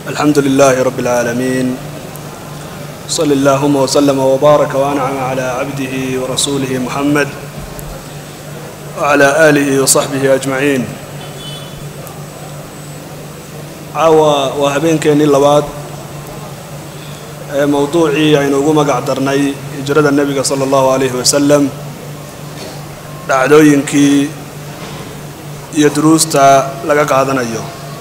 الحمد لله رب العالمين صل اللهم وسلم وبارك وأنعم على عبده ورسوله محمد وعلى آله وصحبه أجمعين caawa waa habeenkeennii labaad ee mowduucii aynu ugu magac darnay hijrada nebiga sala allahu calayhi wasalam dhacdooyinkii iyo duruusta laga qaadanayo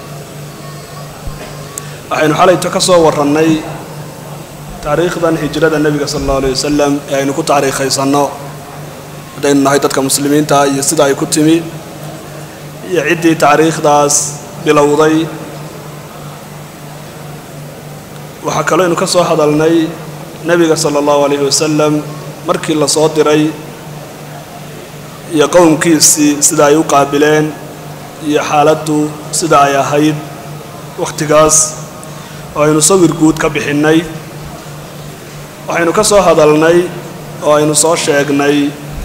waxaynu xalayto ka soo warrannay taariikhdan hijrada nebiga sala allahu alayh wasalam ee aynu ku taariikhaysanno haddaynu nahay dadka muslimiinta iyo sida ay ku timi iyo ciddii taariikhdaas bilowday waxaa kaloo aynu ka soo hadalnay nebiga sala allahu calayhi wasalam markii la soo diray iyo qowmkiisii sida ay u qaabileen iyo xaaladdu sida ay ahayd wakhtigaas oo aynu sawir guud ka bixinnay waxaynu ka soo hadalnay oo aynu soo sheegnay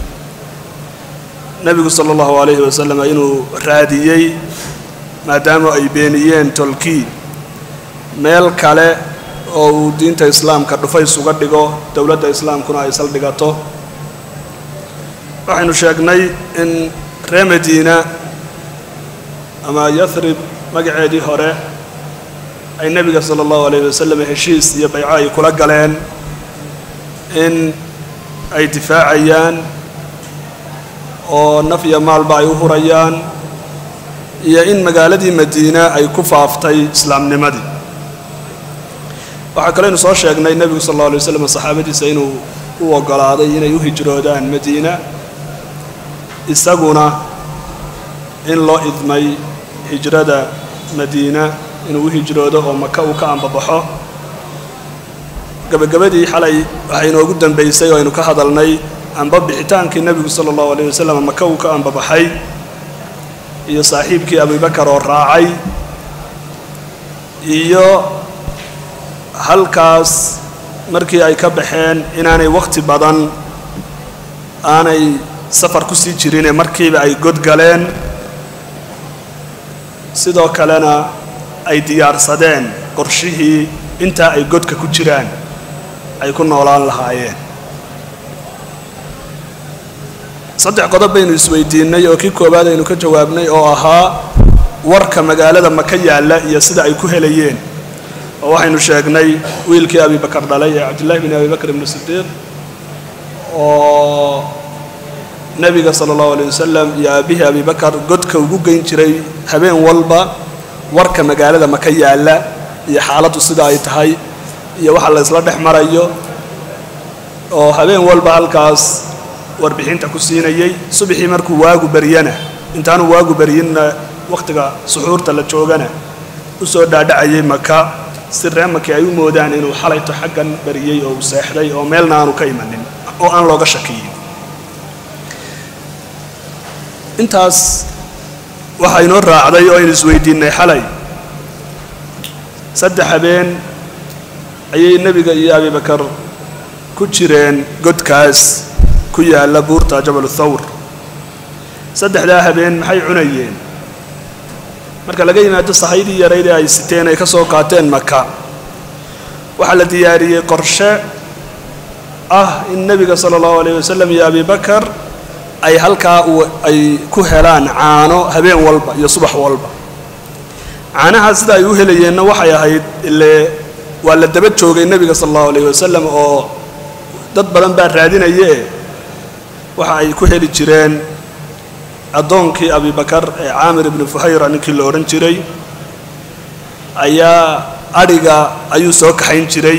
nebigu sala allahu calayhi wasalam inuu raadiyey maadaama ay beeniyeen tolkii meel kale oo uu diinta islaamka dhufays uga dhigo dowladda islaamkuna ay saldhigato waxaynu sheegnay in ree madiina ama yathrib magaceedii hore ay nebiga sala allahu alayhi wasalam heshiis iyo bayco ay kula galeen in ay difaacayaan oo naf iyo maalba ay u hurayaan iyo in magaaladii madiina ay ku faaftay islaamnimadii waxaa kaleynu soo sheegnay nebigu sal alla alay waslam saxaabadiisa inuu u oggolaaday inay u hijroodaan madiina isaguna in loo idmay hijrada madiina inuu u hijroodo oo maka uu ka ambabaxo gabagabadii xalay waxay inoogu dambaysay oo aynu ka hadalnay amba bixitaankii nebigu sala allahu alayh wasalam maka uu ka ambabaxay iyo saaxiibkii abubakar oo raacay iyo halkaas markii ay ka baxeen inaanay wakhti badan aanay safar ku sii jirinee markiiba ay godgaleen sidoo kalena ay diyaarsadeen qorshihii intaa ay godka ku jiraan ay ku noolaan lahaayeen saddex qodob baynu isweydiinnay oo kii koowaad aynu ka jawaabnay oo ahaa warka magaalada maka yaalla iyo sida ay ku helayeen oo waxaynu sheegnay wiilkii abibakar dhalay ee cabdillahi bin abibakr ibnu sidiiq oo nebiga sala allahu alay wasalam iyo aabihii abibakar godka ugu geyn jiray habeen walba warka magaalada maka yaalla iyo xaaladdu sida ay tahay iyo waxa la isla dhex marayo oo habeen walba halkaas warbixinta ku siinayay subaxii markuu waagu baryana intaanu waagu baryinna wakhtiga suxuurta la joogana u soo dhaadhacayay maka si reemakii ay u moodaan inuu xalayto xaggan bariyey oo uu seexday oo meelna aanu ka imanin oo aan looga shakiyin intaas waxaa inoo raacday oo aynu isweydiinnay xalay saddex habeen ayay nebiga iyo abibakar ku jireen godkaas ku yaalla buurta jabalu thawr saddexdaa habeen maxay cunayeen marka laga yimaado sahaydii yaraydee ay siteen ay ka soo qaateen maka waxaa la diyaariyey qorshe ah in nebiga sala allahu alayh wasalam iyo abibakar ay halkaa ay ku helaan caano habeen walba iyo subax walba caanaha sida ay u helayeenna waxay ahayd ile waa la daba joogay nebiga sala allahu alayh wasalam oo dad badan baa raadinaye waxa ay ku heli jireen addoonkii abibakar ee caamir ibnu fuhayra ninkii la odhan jiray ayaa adhiga ayuu soo kaxayn jiray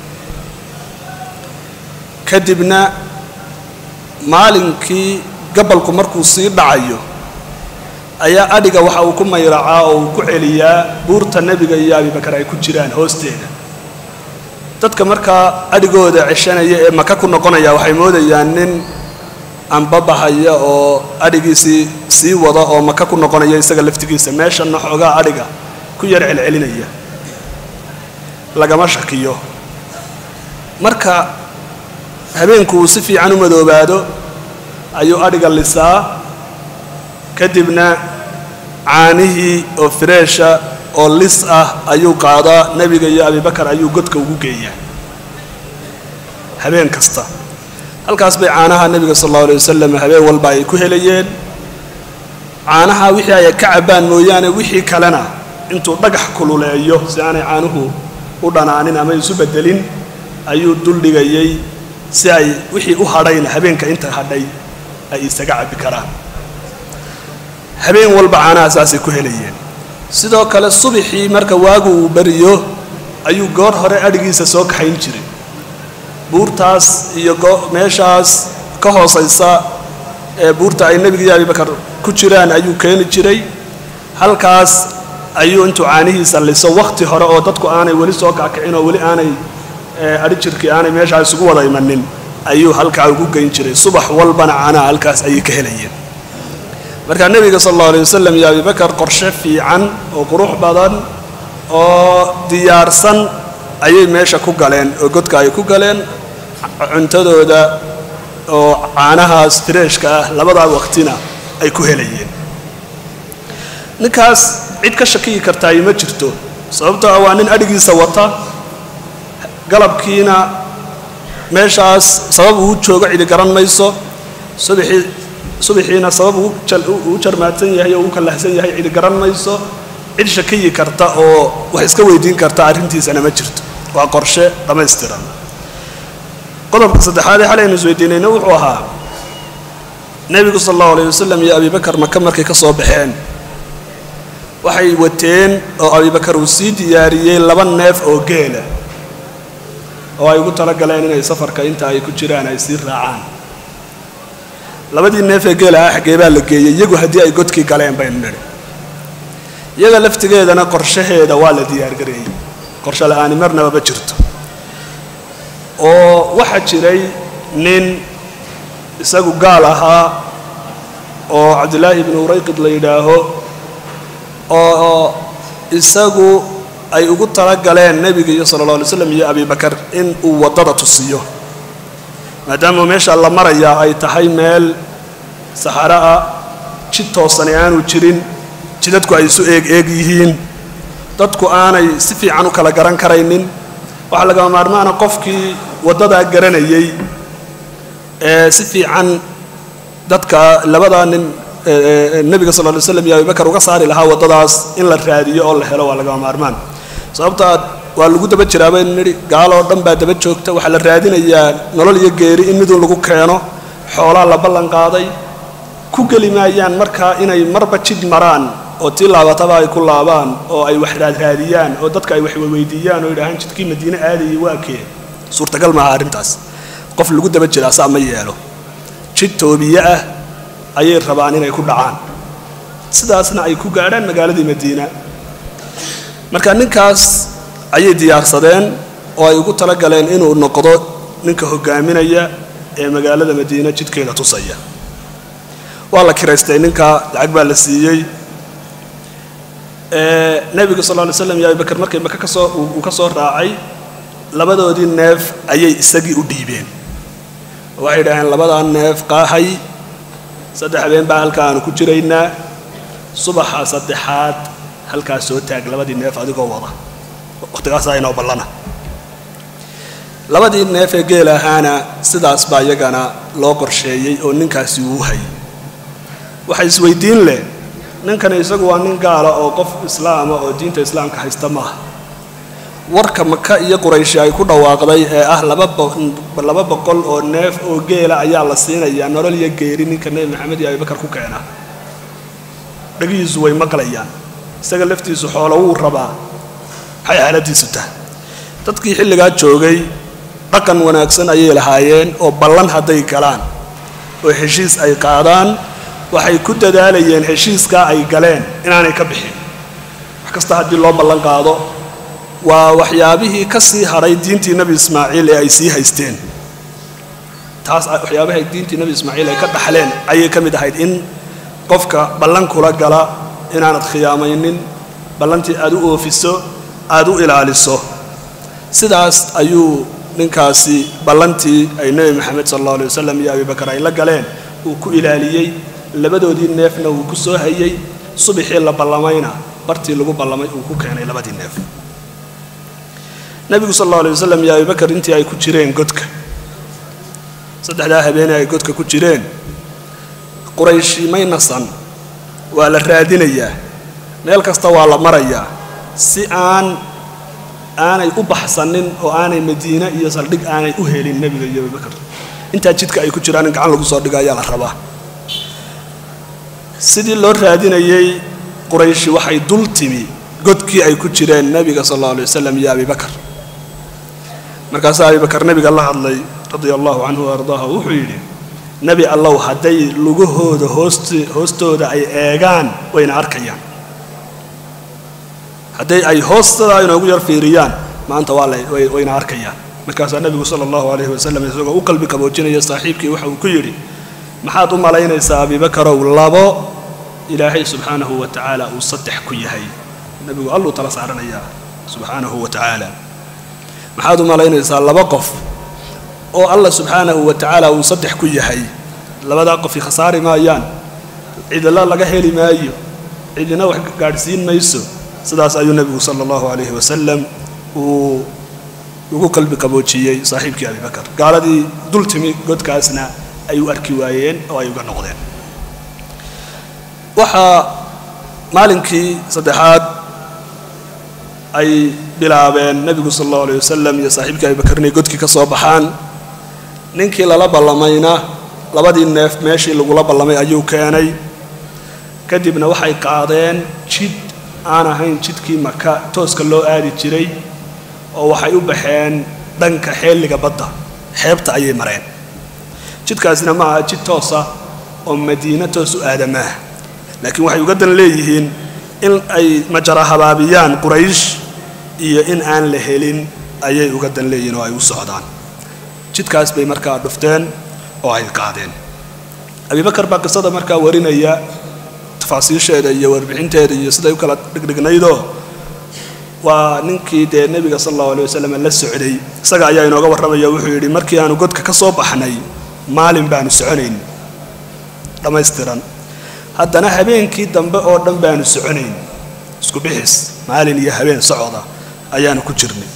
kadibna maalinkii gabalku markuu sii dhacayo ayaa adhiga waxa uu ku mayracaa oo uu ku celiyaa buurta nebiga iyo abibakar ay ku jiraan hoosteeda dadka markaa adhigooda ceshanaya ee maka ku noqonaya waxay moodayaan nin anbabahaya oo adhigiisii sii wada oo maka ku noqonaya isaga laftigiisa meeshanna xoogaa adhiga ku yar celcelinaya lagama shakiyo marka habeenku uu si fiican u madoobaado ayuu adhiga lisaa kadibna caanihii oo fireesha oo lis ah ayuu qaadaa nebiga iyo abibakar ayuu godka ugu geeyaa habeen kasta halkaas bay caanaha nebiga sal allahu alay wasalam habeen walba ay ku helayeen caanaha wixii ay ka cabbaan mooyaane wixii kalena intuu dhagax kululeeyo si aanay caanuhu u dhanaanin ama isu bedelin ayuu duldhigayay si ay wixii u hadhayna habeenka inta hadhay ay isaga cabbi karaan habeen walba caanaha saasay ku helayeen sidoo kale subaxii marka waagu uu beriyo ayuu goor hore adhigiisa soo kaxayn jiray buurtaas iyo meeshaas ka hoosaysa ee buurta ay nebiga iyo abibakar ku jiraan ayuu keeni jiray halkaas ayuu intuu caanihiisa liso wakhti hore oo dadku aanay weli soo kackicin oo weli aanay adhi jirkii aanay meeshaa isugu wada imanin ayuu halkaa ugu geyn jiray subax walbana caanaha halkaas ayay ka helayeen markaa nebiga sal allahu alay wasalam iyo abibakar qorshe fiican oo qurux badan oo diyaarsan ayay meesha ku galeen oo godka ay ku galeen cuntadooda oo caanahaas fireeshka ah labadaa waqtina ay ku helayeen ninkaas cid ka shakiyi kartaayi ma jirto sababtoo ah waa nin adhigiisa wata galabkiina meeshaas sabab uu joogo cidi garan mayso subaxii subaxiina sabab uu jarmaadsan yahay oo uu kallahsan yahay cidi garan mayso cid shakiyi karta oo wax iska weydiin karta arrintiisana ma jirto waa qorshe dhammaystiran qodobka saddexaad ee xalaynu isweydiinayna wuxuu ahaa nebigu sal allahu alayh wasalam iyo abibakar maka markay ka soo baxeen waxay wateen oo abibakar uu sii diyaariyey laba neef oo geela oo ay ugu talagaleen inay safarka inta ay ku jiraan ay sii raacaan labadii neef ee geela ah xaggee baa la geeyey iyagu haddii ay godkii galeen baynu nidhi iyaga laftigeedana qorshaheeda waa la diyaargareeyey qorshe la-aani marnaba ma jirto oo waxaa jiray nin isagu gaal ahaa oo cabdillaahi ibnu urayqid la yidhaaho oo isagu ay ugu talagaleen nebiga iyo sala alla alay slam iyo abibakar in uu waddada tusiyo maadaama meesha la marayaa ay tahay meel saxaro ah jid toosani aanu jirin jidadku ay isu eeg eeg yihiin dadku aanay si fiican u kala garan karaynin waxaa lagama maarmaana qofkii waddadaa garanayay ee si fiican dadka labadaa nin nebiga sal ly slam iyo abibakar uga saari lahaa waddadaas in la raadiyo oo la helo waa lagama maarmaan sababtaa waa lagu daba jiraa baynu nidhi gaaloo dhan baa daba joogta waxaa la raadinayaa nolol iyo geeri in midun lagu keeno xoolaa la ballan qaaday ku geli maayaan markaa inay marba jid maraan oo tii laabataba ay ku laabaan oo ay wax raadraadiyaan oo dadka ay wax weydiiyaan oo yidhaahaan jidkii madiine aadayay waa kee suurtagal maaha arrintaas qof lagu daba jiraa saa ma yeelo jid toobiye ah ayay rabaan inay ku dhacaan sidaasna ay ku gaadhaan magaaladii madiina marka ninkaas ayay diyaarsadeen oo ay ugu talagaleen inuu noqdo ninka hogaaminaya ee magaalada madiina jidkeeda tusaya waa la kiraystay ninka lacag baa la siiyey nebiga sal ly slam iyo abibakar markay maka kasoo uu ka soo raacay labadoodii neef ayay isagii u dhiibeen waxay idhaaheen labadaa neef qaahay saddex habeen baa halka aanu ku jiraynaa subaxa saddexaad halkaas soo taag labadii neef adigoo wada wakhtigaasaa inoo ballana labadii neef ee geel ahaana sidaas baa iyagana loo qorsheeyey oo ninkaasi uu hayay waxa isweydiin leh ninkani isagu waa nin gaala oo qof islaama oo diinta islaamka haysta maaha warka maka iyo qurayshi ay ku dhawaaqday ee ah laba boqol oo neef oo geela ayaa la siinayaa nolol iyo geeri ninka nebi maxamed iyo abibakar ku keena dhagihiisu way maqlayaan isaga laftiisu xoolo wuu rabaa maxay xaaladiisu tahay dadkii xilligaa joogay dhaqan wanaagsan ayay lahaayeen oo ballan hadday galaan oo heshiis ay qaadaan waxay ku dadaalayeen heshiiskaa ay galeen inaanay ka bixin wax kasta haddii loo ballan qaado waa waxyaabihii ka sii hadhay diintii nebi ismaaciil ee ay sii haysteen taas waxyaabahay diintii nebi ismaaciil ay ka dhaxleen ayay ka mid ahayd in qofka ballan kula gala inaanad khiyaamaynin ballantii aad u oofiso aad u ilaaliso sidaas ayuu ninkaasi ballantii ay nebi maxamed sal allahu alay wasalam iyo abibakar ay la galeen uu ku ilaaliyey labadoodii neefna wuu ku soo hayey subaxii la ballamayna bartii lagu ballamay uu ku keenay labadii neef nebigu sal allau alay wasalam iyo abibakar intii ay ku jireen godka saddexdaa habeenee ay godka ku jireen qurayshi may nasan waa la raadinayaa meel kasta waa la marayaa si aan aanay u baxsanin oo aanay madiine iyo saldhig aanay u helin nebiga iyo abibakar intaa jidka ay ku jiraan in gacan lagu soo dhigo ayaa la rabaa sidii loo raadinayey qurayshi waxay dul timi godkii ay ku jireen nebiga sal allau alay wasalam iyo abibakar markaasaa abibakar nebiga la hadlay radia allahu canhu wa ardaahu wuxuu yidhi nebi allow hadday lugahooda hoost hoostooda ay eegaan wayna arkayaan hadday ay hoostada inoogu yar fiiriyaan maanta waa la wayna arkayaan markaasaa nebigu sala allahu calayhi wasalam isagoo u qalbi qaboojinaya saaxiibkii waxa uu ku yidhi maxaad u malaynaysaa abibakarow labo ilaahay subxaanahu wa tacaala uu saddex ku yahay nebigu alluu tala saaranayaa subxaanahu wa tacaala maxaad u malaynaysaa laba qof oo allah subxaanahu wa tacaala uu saddex ku yahay labadaa qofi khasaari maayaan cidla laga heli maayo cidina wax gaadhsiin mayso sidaas ayuu nebigu sala allahu calayhi wasalam uu ugu qalbi qaboojiyey saaxiibkii abibakar gaaladii dul timi godkaasna ay u arki waayeen oo ay uga noqdeen waxaa maalinkii saddexaad ay bilaabeen nebigu sala allahu alayh wasalam iyo saaxiibkii abibakar inay godkii ka soo baxaan ninkii lala ballamayna labadii neef meeshii lagula ballamay ayuu keenay kadibna waxay qaadeen jid aan ahayn jidkii maka tooska loo aadi jiray oo waxay u baxeen dhanka xeelliga badda xeebta ayay mareen jidkaasina ma aha jid toosa oo madiina toos u aadamaah laakiin waxay uga dan leeyihiin in ay majara habaabiyaan quraysh iyo in aan la helin ayay uga dan leeyihiin oo ay u socdaan jidkaas bay markaa dhufteen oo ay qaadeen abibakar baa qisada markaa warinaya tafaasiisheeda iyo warbixinteeda iyo siday u kala dhigdhignaydoo waa ninkii dee nebiga sala allahu alay wasalam la socday isaga ayaa inooga warramaya wuxuu yidhi markii aanu godka ka soo baxnay maalin baanu soconayn dhammaystiran haddana habeenkii dambe oo dhan baanu soconayn isku bixis maalin iyo habeen socoda ayaanu ku jirnay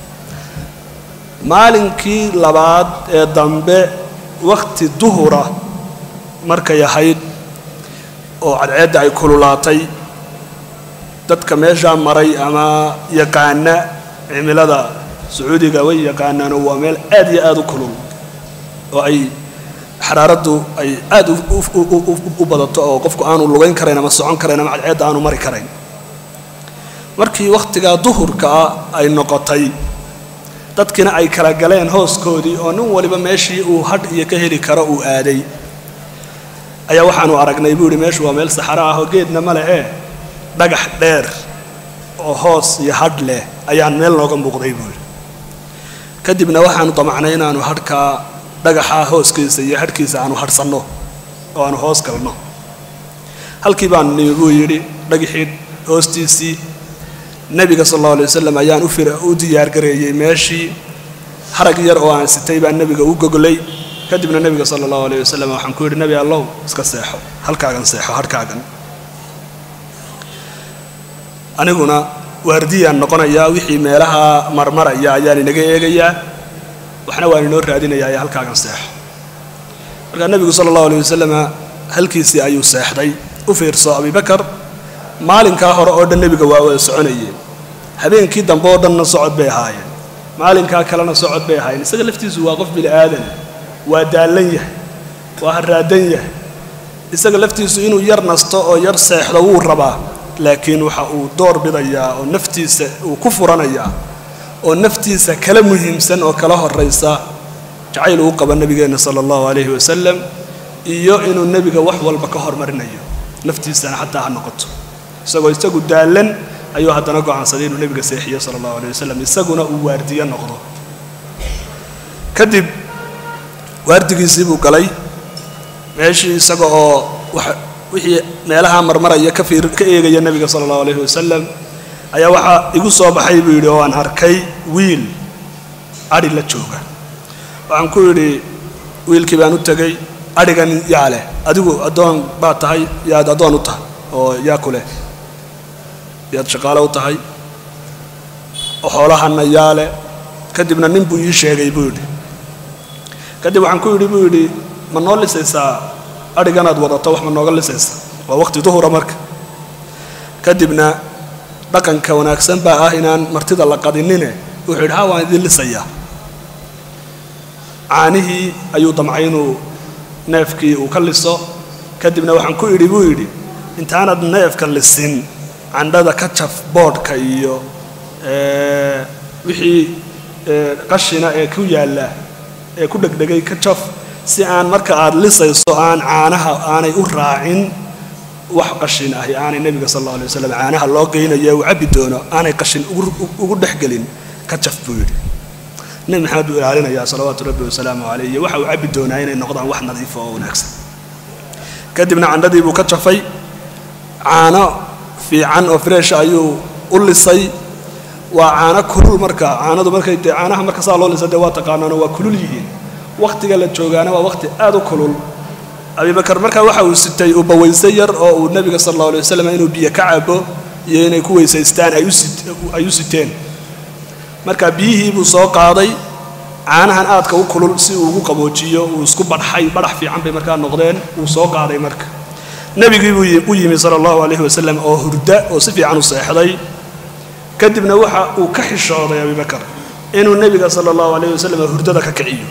maalinkii labaad ee dambe wakhti duhura markay ahayd oo cadceedda ay kululaatay dadka meeshaa maray ama yaqaana cimilada sacuudiga way yaqaanaanoo waa meel aad iyo aad u kulul oo ay xaraaraddu ay aad u badato oo qofku aanu lugayn karayn ama socon karayn ama cadceedda aanu mari karayn markii wakhtigaa duhurka ah ay noqotay dadkiina ay kala galeen hooskoodii oo nin waliba meeshii uu hadh iyo ka heli karo uu aaday ayaa waxaanu aragnay buu yidhi meeshu waa meel saxaro ah oo geedna ma leh ee dhagax dheer oo hoos iyo hadh leh ayaan meel nooga muuqday buu yidhi kadibna waxaanu damacnay inaanu hadhkaa dhagaxa hooskiisa iyo hadhkiisa aanu hadhsanno oo aanu hoos galno halkii baanu nimi buu yidhi dhagaxii hoostiisii nebiga sal allahu alay wasalam ayaan u fir u diyaargareeyey meeshii harag yar oo aan sitay baan nebiga u goglay kadibna nebiga sala allahu alayh wasalam waxaan ku yidhi nebi allow iska seexo halkaagan seexo hadhkaagan aniguna waardiyaan noqonayaa wixii meelaha marmaraya ayaan inaga eegayaa waxna waan inoo raadinayaa ee halkaagan seexo markaa nebigu sala allahu alayh wasalama halkiisii ayuu seexday u fiirso abibakar maalinkaa hore oo dhan nebiga waa wada soconayeen habeenkii dambe oo dhanna socod bay ahaayeen maalinkaa kalena socod bay ahaayeen isaga laftiisu waa qof bini aadan waa daallan yahay waa haraadan yahay isaga laftiisu inuu yar nasto oo yar seexdo wuu rabaa laakiin waxa uu door bidayaa oo naftiisa uu ku furanayaa oo naftiisa kala muhiimsan oo kala horaysa jacayl uu qaba nebigeenna sala allahu calayhi wasalam iyo inuu nebiga wax walba ka hormarinayo naftiisana xataa ha noqoto isagoo isagu daallan ayuu haddana go'aansaday inuu nebiga seexiyo sala allahu alayh wasalam isaguna uu waardiyo noqdo kadib waardigiisii buu galay meeshii isaga oo wixii meelaha marmaraya ka fiir ka eegaya nebiga sala allahu alayhi wasalam ayaa waxaa igu soo baxay buu yidhi oo aan arkay wiil adhi la jooga waxaan ku yidhi wiilkii baan u tegey adhigan yaa leh adigu addoon baad tahay yaad addoon u tahay oo yaa ku leh yaad shaqaale u tahay oo xoolahana yaale kadibna nin buu ii sheegay buu yidhi kadib waxaan ku yidhi buu yidhi ma noo lisaysaa adhiganaad wadato wax ma nooga lisaysa waa waqti duhura marka kadibna dhaqanka wanaagsan baa ah inaan martida la qadinine wuxuu yidhi ha waan idin lisayaa caanihii ayuu damcay inuu neefkii uu ka liso kadibna waxaan ku idhi buu yidhi intaanad neefka lisin candhada ka jaf boodhka iyo wixii qashina ee ku yaalla ee ku dhegdhegay ka jaf si aan marka aad lisayso aan caanaha aanay u raacin wax qashin ahi aanay nebiga sal alla alay waslam caanaha loo geynayo uu cabbi doono aanay qashin ugu dhexgelin ka jaf buu yidhi nebi maxamed buu ilaalinayaa salawaatu rabbi wasalaamu caleyh iyo waxa uu cabbi doonaa inay noqdaan wax nadiifa oo wanaagsan kadibna candhadii buu ka jafay caano fiican oo freesha ayuu u lisay waa caano kulul marka caanadu markay dee caanaha marka saa loo lisa dee waa taqaanaano waa kulul yihiin wakhtiga la joogaana waa wakhti aad u kulul abibakar markaa waxa uu sitay uu bawayse yar oo uu nebiga sal alla alay wasalam inuu biyo ka cabo iyo inay ku weysaystaan ay u siteen marka biyihii buu soo qaaday caanahan aadka u kulul si uu ugu qaboojiyo uu isku badxay badhax fiican bay markaa noqdeen wuu soo qaaday marka nebigii buu u yimi sala allahu calayhi wasalam oo hurda oo si fiican u seexday kadibna waxa uu ka xishooday abibakar inuu nebiga sala allahu calayhi wasalam hurdada ka kiciyo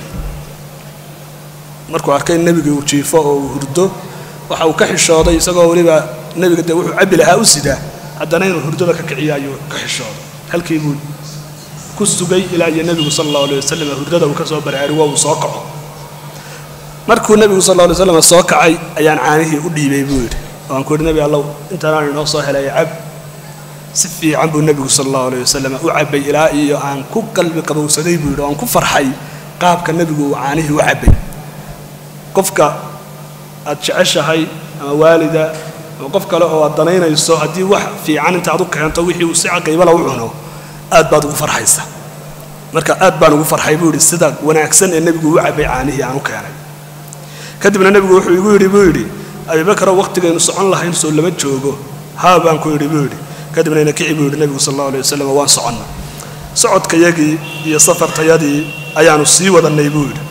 markuu arkay nebiga uu jiifo oo uu hurdo waxa uu ka xishooday isagoo weliba nebiga dee wuxuu cabbi lahaa u sidaa haddana inuu hurdada ka kiciyo ayuu ka xishooday halkii buu ku sugay ilaa iyo nebigu sala allahu alay wasalam hurdada uu ka soo baraarugo uu soo kaco markuu nebigu sal alla alay slam soo kacay ayaan caanihii u dhiibay buu yidhi waan ku yidhi nebi allow intaanaan inoo soo helay cab si fiican buu nebigu sala allahu alay wasalam u cabbay ilaa iyo aan ku qalbi qabowsaday buu yidhi oo aan ku farxay qaabka nebigu uu caanihii u cabbay qofka aad jeceshahay ama waalida ama qof kale oo aad danaynayso haddii wax fiican intaad u keento wixii uu si caqiibala u cuno aad baad ugu farxaysa marka aad baan ugu farxay buu yidhi sida wanaagsan ee nebigu u cabbay caanihii aan u keenay kadibna nebigu wuxuu igu yidhi buu yidhi abibakarow wakhtigaynu socon lahayn soo lama joogo haa baan ku yidhi buu yidhi kadibna ina kici buu yidhi nebigu sal allahu alay wasalam waan soconna socodkayagii iyo safartayadii ayaanu sii wadannay buu yidhi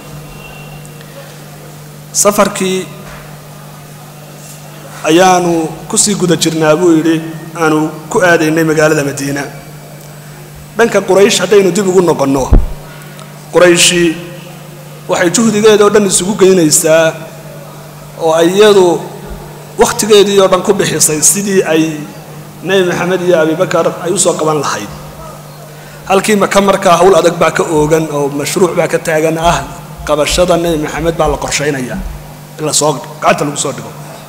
safarkii ayaanu kusii guda jirnaa buu yidhi aanu ku aadaynay magaalada madiina dhanka quraysh haddaynu dib ugu noqonno qurayshi waxay juhdigeeda oo dhan isugu geynaysaa oo iyadu wakhtigeedii oo dhan ku bixisay sidii ay nebi maxamed iyo abibakar ay u soo qaban lahayd halkii maka markaa hawl adag baa ka oogan oo mashruuc baa ka taagan ah qabashada nebi maxamed baa la qorshaynaya in lasoo gacanta lagu soo dhigo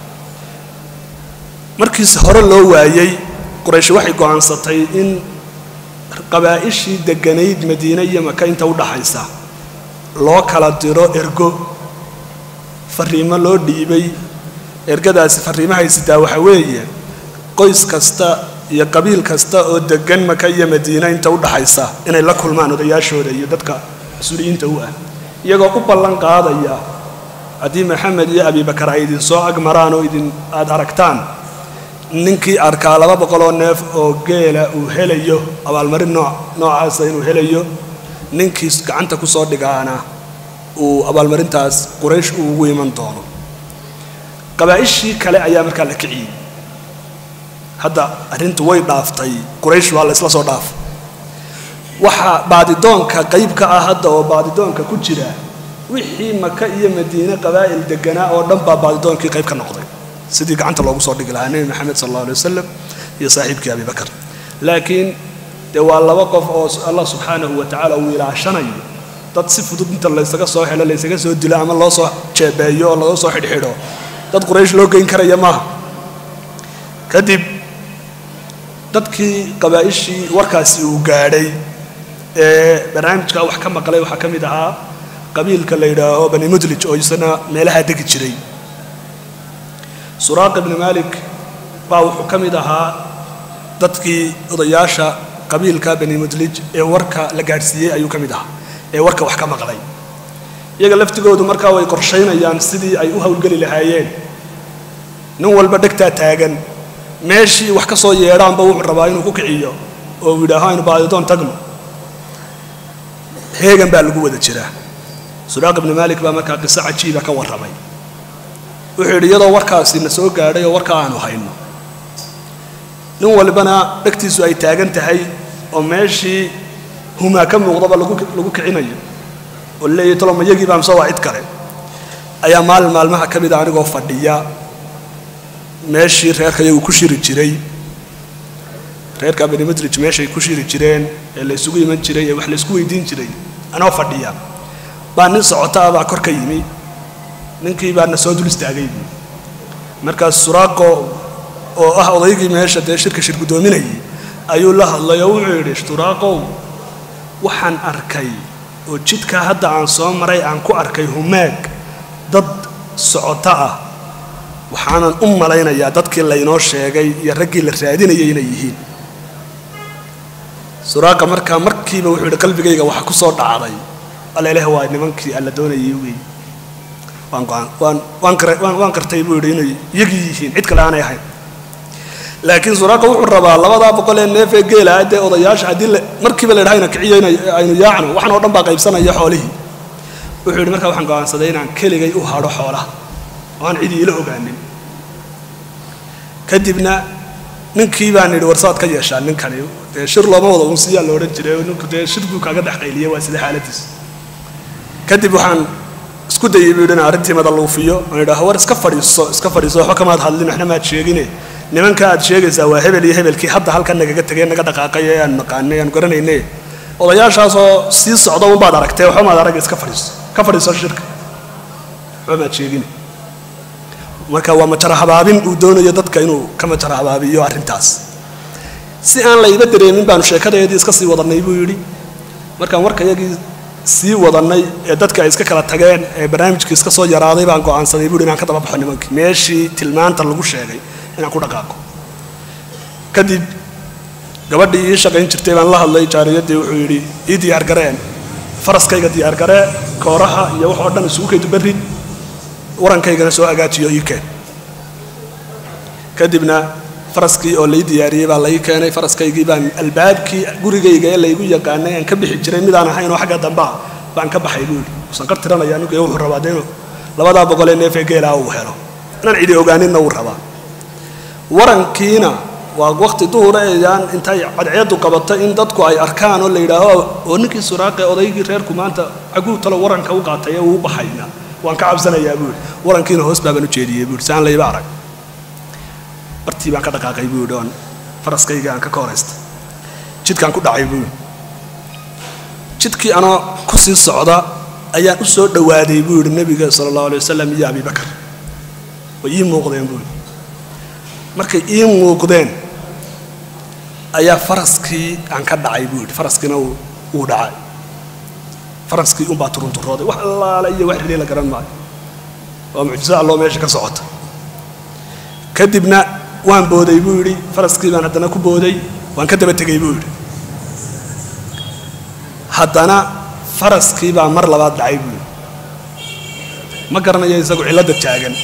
markiis hore loo waayey quraysh waxay go'aansatay in qabaa'ishii degganayd madiine iyo maka inta u dhaxaysa loo kala diro ergo fariimo loo dhiibay ergadaasi fariimahay sitaa waxa weeye qoys kasta iyo qabiil kasta oo deggan maka iyo madiine inta u dhaxaysa inay la kulmaan odayaashooda iyo dadka mas-uuliyiinta u ah iyagoo u ballan qaadaya haddii maxamed iyo abibakar ay idinsoo agmaraan oo idin aada aragtaan ninkii arkaa laba boqoloo neef oo geela uu helayo abaalmarin nooc noocaasa inuu helayo ninkii gacanta ku soo dhigaana uu abaalmarintaas quraysh uu ugu iman doono qabaa'ishii kale ayaa markaa la kiciyey hadda arrintu way dhaaftay quraysh waa la isla soo dhaaf waxaa baadidoonka qayb ka ah hadda oo baadidoonka ku jira wixii maka iyo madiine qabaa'il deganaa oo dhan baa baadidoonkii qayb ka noqday sidii gacanta loogu soo dhigi lahaa nebi maxamed sal alla alay wasalam iyo saaxiibkii abibakar laakiin dee waa laba qof oo allah subxaanahu wa tacaala uu ilaashanayo dad si fudud inta laysaga soo helo laysaga soo dilo ama loo soo jeebeeyo oo laga soo xidhxidho dad quraysh loo geyn karaya maaha kadib dadkii qabaa'ishii warkaasi uu gaadhay ee barnaamijka wax ka maqlay waxaa ka mid ahaa qabiilka la yidhaaho bani mudlij oo isana meelaha degi jiray suraaq ibni malik baa wuxuu ka mid ahaa dadkii odayaasha qabiilka bani mudlij ee warka la gaadhsiiyey ayuu ka mid ahaa ee warka wax ka maqlay iyaga laftigoodu markaa way qorshaynayaan sidii ay u howlgeli lahaayeen nin walba dhegtaa taagan meeshii wax ka soo yeedhaanba wuxuu rabaa inuu ku kiciyo oo uu yidhaaho aynu baadidoon tagno heegan baa lagu wada jiraa suraaq ibni maalik baa markaa qiso cajiiba ka warramay wuxuu yidhi iyadoo warkaasi na soo gaadhay oo warkaa aanu hayno nin walbana dhegtiisu ay taagan tahay oo meeshii humaa ka muuqdaba lagu lagu kicinayo oo leeyahy toloma yagii baa mise waa cid kale ayaa maalin maalmaha ka mida anigoo fadhiya meeshii reerka iyagu ku shiri jiray reerka benimadrij meeshay ku shiri jireen ee la isugu iman jiray ee wax la isku weydiin jiray anoo fadhiya baa nin socotaa baa kor ka yimi ninkii baa na soo dul istaagay markaas suraaqo oo ah odaygii meesha dee shirka shir guddoominayay ayuu la hadlay oo wuxuu yidhi shturaaqow waxaan arkay oo jidkaa hadda aan soo maray aan ku arkay humaag dad socoto ah waxaanan u malaynayaa dadkii laynoo sheegay iyo raggii la raadinayay inay yihiin suraaqa markaa markiiba wuxuu yidhi qalbigayga waxa ku soo dhacday aleleh waa nimankii alla doonayay wey waan go'aan waan waan kar waan waan kartay buu yidhi inay iyagii yihiin cid kale aanay ahayn laakiin suraaqa wuxuu rabaa labadaa boqol ee neef ee geela dee odayaasha haddii la markiiba la yidhaha ina kiciyo ina aynu yaacno waxan oo dhan baa qaybsanaya xoolihii wuxuu yidhi markaa waxaan go'aansaday inaan keligay u hadho xoolaha oo aan cidi ila ogaanin kadibna ninkii baan yidhi warsaad ka yeeshaa ninkani dee shir looma wada unsiyaa la odhan jiray ninku dee shir buu kaaga dhex qayliyay waa sida xaaladiis kadib waxaan isku dayay buu yidhi inaan arrintii madaluufiyo aan idhaaho war iska fadhiiso iska fadhiiso waxba kamaad hadlin waxna maad sheegine nimanka aad sheegaysaa waa hebel iyo hebelkii hadda halkan nagaga tegay naga dhaqaaqay ee aan naqaanay aan garanayne odayaashaasoo sii socda unbaad aragtee waxba maad arag iska fadhiiso ka fadhiiso shirka waxba maad sheegine marka waa majara habaabin uu doonayo dadka inuu ka majara habaabiyo arrintaas si aan layba dareemin baanu sheekadeedii iska sii wadannay buu yidhi markaan warkayagii sii wadannay ee dadka ay iska kala tageen ee barnaamijkii iska soo yaraaday baan go'aansaday buu yidhi inaan ka daba baxo nimankii meeshii tilmaanta lagu sheegay inaan ku dhaqaaqo kadib gabadhii ii shaqayn jirtay baan la hadlay jaariyaddii wuxuu yidhi ii diyaargareen faraskayga diyaargaree kooraha iyo wax oo dhan isugu kaydu berrid warankaygana soo hagaajiyo ii keen kadibna faraskii oo lai diyaariyey baa lai keenay faraskaygii baan albaabkii gurigayga ee laygu yaqaanay aan ka bixi jiray midaan ahayn oo xagga dambaa baan ka baxay buu yidhi usan qar tiranaya ninka wuxuu rabaa dee inuu labadaa boqol ee neef ee geelaa uu helo inaan cidi ogaaninna wuu rabaa warankiina waa waqti duhura eeyaan intay cadceedu qabato in dadku ay arkaan oo la yidhaaho oo ninkii suraaqe odaygii reerku maanta caguu talo waranka u qaatay ee uu baxayna waan ka cabsanayaa buu yidhi warankiina hoos baabaan u jeediyey buu yidhi si aan layba arag bartii baan ka dhaqaaqay buu yidhi oon faraskayga aan ka ka horaystay jidkaan ku dhacay buu yidhi jidkii anoo ku sii socda ayaan u soo dhowaaday buu yidhi nebiga sala allahu alay wasalam iyo abibakar way ii muuqdeen buu yidhi markay ii muuqdeen ayaa faraskii aan ka dhacay buu yidhi faraskiina wuu dhacay faraskii unbaa turunturooday wax allaala iyo wax rilay la garan maayo waa mucjiso alloo meesha ka socota kadibna waan booday buu yidhi faraskii baan haddana ku booday waan ka daba tegay buu yidhi haddana faraskii baa mar labaad dhacay buu yidhi ma garanayo isagu cilladda taagan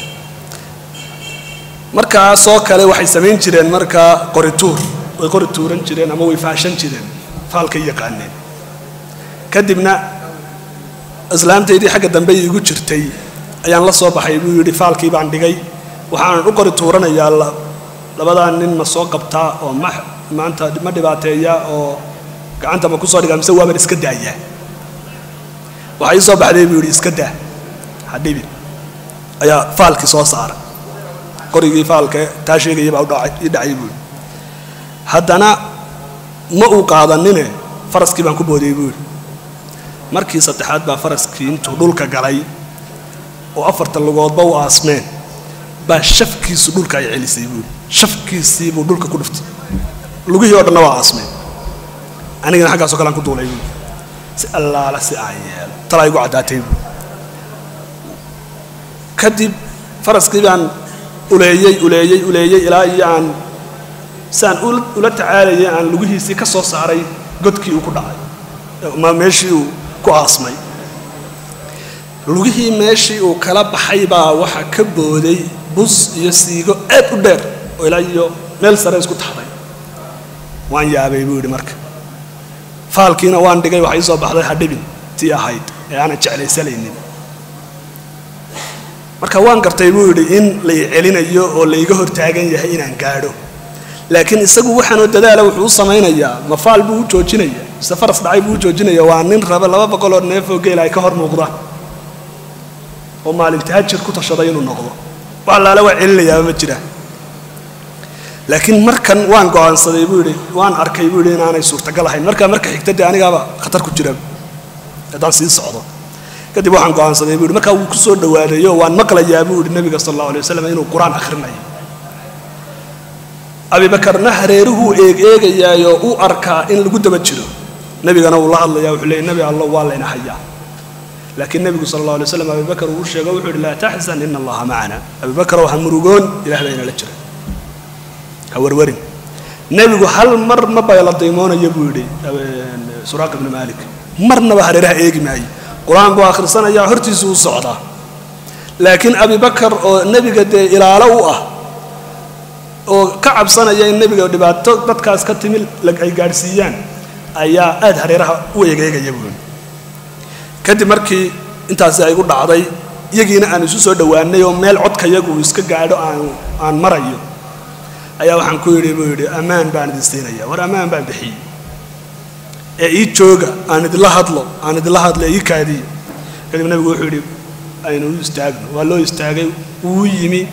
markaasoo kale waxay samayn jireen markaa qorituur way qori tuuran jireen ama way faashan jireen faalkay yaqaaneen kadibna islaamtaydii xagga dambe iigu jirtay ayaan la soo baxay buu yidhi faalkii baan dhigay waxaanan u qori tuuranayaa labadaa nin ma soo qabtaa oo ma maanta ma dhibaateeya oo gacanta ma kusoo dhigaa mise waaban iska daayaa waxaa ii soo baxday buu yidhi iska daa hadhibin ayaa faalkii soo saaray qorigii faalka taa sheegaya baa ii dhacay buu yidhi haddana ma uu qaadanine faraskii baan ku boodayy buu yidhi markii saddexaad baa faraskii intuu dhulka galay oo afarta lugoodba u aasmeen baa shafkiisu dhulka ay celisay buu yidhi shafkiisii buu dhulka ku dhuftay lugihii oo dhanna waa aasmeen anigana xaggaasoo kalean ku duulay buu si allaala si aan yeelo talaa igu caddaatay buu kadib faraskii baan uleeyey uleeyey uleeyey ilaa iyo aan saan ula tacaalayay aan lugihiisii ka soo saaray godkii uu ku dhacay ma meeshii uu ku aasmay lugihii meeshii uu kala baxay baa waxa ka booday bus iyo siigo aad u dheer oo ilaa iyo meel sare isku taxday waan yaabay buu yidhi marka faalkiina waan dhigay waxa ii soo baxday hadhibin tii ahayd ee aanan jeclaysanaynin marka waan gartay buu yidhi in la i celinayo oo laiga hortaagan yahay inaan gaadho laakiin isagu waxaanoo dadaala wuxuu u samaynayaa ma faal buu u joojinaya mise faras dhacay buu u joojinaya waa nin raba laba boqol oo neef oo geela ay ka hor muuqdaan oo maalinta hajir ku tashaday inuu noqdo wax allaale waa celinayaaba ma jira laakiin markan waan go'aansaday buu yidhi waan arkay buu yidhi inaanay suurtagal ahayn markaa marka xigta dee anigaaba khatar ku jira haddaan sii socdo kadib waxaan go'aansaday buu yidhi markaa wuu ku soo dhawaadayo waan maqlayaa buu yidhi nabiga sal allahu alay wasalam inuu qur-aan akhrinayo abibakarna hareeruhuu eeg eegayaayoo u arkaa in lagu daba jiro nebigana wuu la hadlayaa wuxuu leeyay nebi allah waa layna hayaa laakiin nebigu sal allah alay waslam abibakar uu sheego wuxuu yidhi laa taxzan ina allaha macana abibakarow ha murugoon ilah baa inala jira ha warwarin nebigu hal mar ma bayla daymoonayo buu yidhi suraaq ibnu maalik marnaba hareeraha eegi maayo qur-aan buu akhrisanayaa hortiisu u socdaa laakiin abibakar oo nebiga dee ilaalo u ah oo ka cabsanaya in nebiga dhibaato dadkaas ka timi ay gaadhsiiyaan ayaa aad hareeraha u eegeegaya buui kadib markii intaasi ay gu dhacday iyagiina aan isu soo dhowaanay oo meel codkayagu iska gaadho aan aan marayo ayaa waxaan ku yidhi buu yidhi ammaan baan idin siinaya war ammaan baan bixiyey ee ii jooga aan idinla hadlo aan idinla hadlo ii kaadiyo kadib nebigu wuxuu yidhi aynu u istaagno waa loo istaagay wuu yimi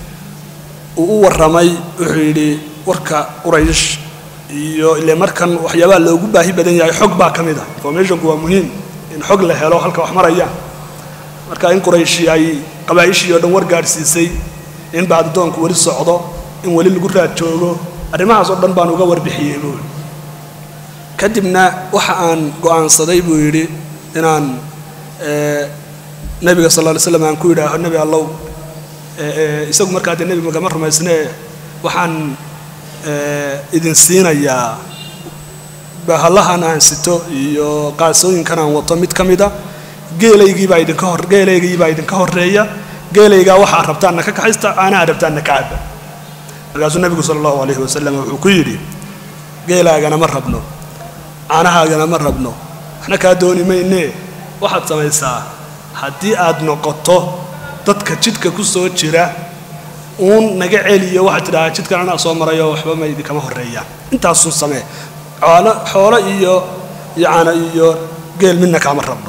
uu u warramay wuxuu yidhi warka quraysh iyo ile markan waxyaabaha loogu baahi badan yahay xog baa ka mid ah informationku waa muhiim in xog la helo halka wax marayaan marka in qurayshi ay qabaa'ishii oo dhan war gaadhsiisay in baadidoonku weli socdo in weli lagu raad joogo arrimahaas oo dhan baan uga warbixiyey buu yidhi kadibna waxa aan go'aansaday buu yidhi inaan nebiga sal lla ly slam aan ku yidhaaho nebi allow isagu markaa dee nebi magama rumaysnee waxaan idin siinayaa bahallahan aan sito iyo qaasooyinkan aan wato mid ka mida geelaygiibaa idinka hor geelaygiibaa idinka horreeya geelaygaa waxaa rabtaanna ka kaxaysta caanaha rabtaanna ka cabba markaasuu nebigu sala allahu alayhi wasalam wuxuu ku yidhi geelaagana ma rabno caanahaagana ma rabno waxna kaa dooni maynee waxaad samaysaa haddii aad noqoto dadka jidka ku soo jira uun naga celiyo waxaad tidhahaa jidkan anaa soo marayo waxba ma idinkama horreeyaan intaasun samee xoolo xoolo iyo yacana iyo geel midna kaama rabno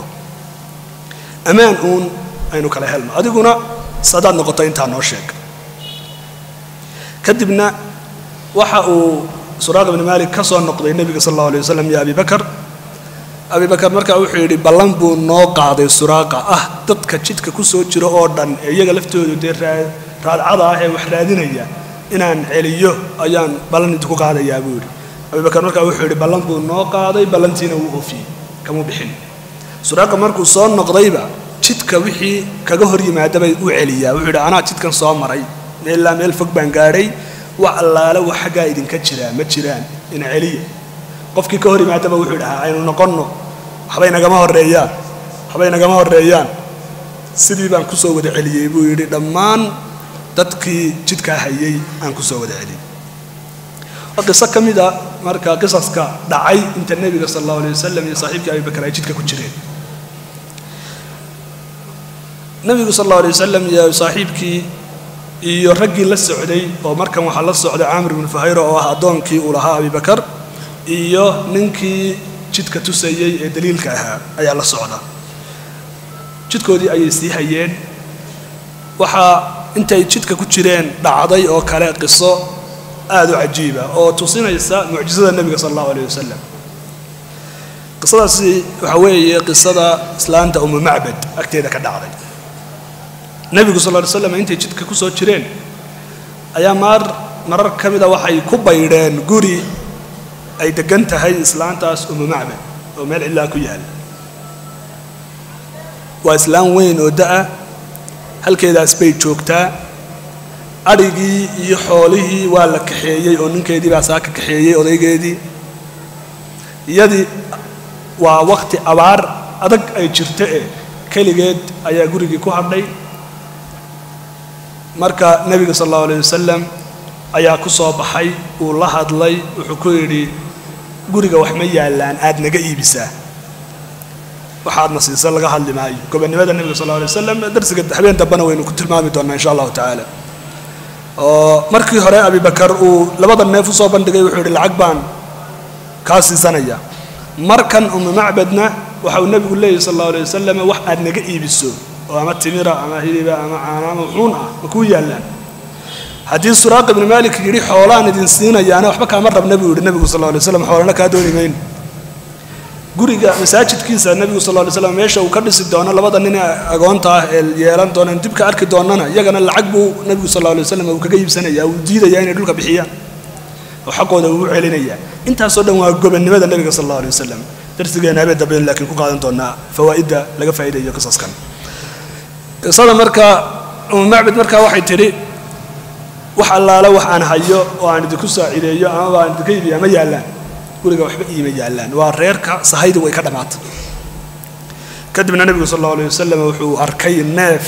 ammaan uun aynu kala helno adiguna sadaad noqoto intaa noo sheeg kadibna waxa uu suraaq ibni maalik ka soo noqday nebiga sal allahu alay wasalam iyo abibakar abibakar markaa wuxuu yidhi ballan buu noo qaaday suraaqa ah dadka jidka ku soo jiro oo dhan ee iyaga laftoodu dee raadcada ah ee wax raadinaya inaan celiyo ayaan ballan idinku qaadayaa buu yidhi abibakar markaa wuxuu yidhi ballan buu noo qaaday ballantiina wuu oofiyey kamuu bixin suraaqa markuu soo noqdayba jidka wixii kaga hor yimaadabay u celiyaa wuxuu yidhi anaa jidkan soo maray meellaa meel fog baan gaadhay wax allaale wax xaggaa idinka jiraa ma jiraan ina celiya qofkii ka hor yimaadaba wuxuu dhahaa aynu noqonno waxbay nagama horreeyaan waxbay nagama horreeyaan sidii baan kusoo wada celiyey buu yidhi dhammaan dadkii jidkaa hayay aan kusoo wada celiyey waa qiso ka mid a marka qisaska dhacay inta nebiga sala allahu alay wasalam iyo saaxiibkii abibakar ay jidka ku jireen nebigu sal allahu alay wasalam iyo saaxiibkii iyo raggii la socday oo markan waxaa la socday caamir ibnu fuhayra oo ah addoonkii uu lahaa abibakar iyo ninkii jidka tusayey ee daliilka ahaa ayaa la socda jidkoodii ayay sii hayeen waxaa intay jidka ku jireen dhacday oo kale qiso aada u cajiiba oo tusinaysa mucjisada nebiga sala allahu alayh wasalam qisadaasi waxaa weeye qisada islaanta umu macbad agteeda ka dhacday nebigu sal ly slam intay jidka ku soo jireen ayaa maar marar ka mida waxay ku baydheen guri ay degan tahay islaantaas umu macbad oo meel cidlaa ku yaala waa islaan weyn oo da-a halkeedaas bay joogtaa adhigii iyo xoolihii waa la kaxeeyey oo ninkeedii baa saa ka kaxeeyey odaygeedii iyadii waa waqti abaar adag ay jirto e keligeed ayaa gurigii ku hadhay marka nebiga sal allahu alayh wasalam ayaa ku soo baxay uu la hadlay wuxuu ku yidhi guriga wax ma yaallaan aad naga iibisaa waxaadna siisa laga hadli maayo gobonnimada nebiga sal lla alay wasalam darsiga habeen dambena waynu ku tilmaami doonaa insha allahu tacaala oo markii hore abibakar uu labada neef usoo bandhigay wuxuu yidhi lacag baan kaa siisanaya markan umu macbadna waxa uu nebigu leeyahy sal allahu alay wasalam wax aad naga iibiso oo ama timira ama hiliba ama caana ama wuxuun ah ma kuu yaallaan haddii suraaq ibnu maalik yidhi xoolaan idin siinayaana waxba kaama rabna buu yidhi nebigu sal lla alay waslam xoolana kaa dooni mayno guriga masaajidkiisa nebigu sal lla lay slam meesha uu ka dhisi doono labada nin ee agoonta ah ee yeelan doonaan dib ka arki doonana iyagana lacag buu nebigu sal lla alay wasalam uu kaga iibsanaya uu diidaya inay dhulka bixiyaan oo xaqooda uu celinaya intaasoo dhan waa gobonnimada nebiga sal alla alay wasalam darsigeena habeen dambe laakiin ku qaadan doonaa fawaa'idda laga faa'iidayo qisaskan qisada marka umu macbad markaa waxay tidhi wax allaale wax aan hayo oo aan idinku saacideeyo amaba aan idinka iibiya ma yaallaan guriga waxba iima yaallaan waa reerka sahaydu way ka dhammaatay kadibna nebigu sal allau alay wasalam wuxuu arkay neef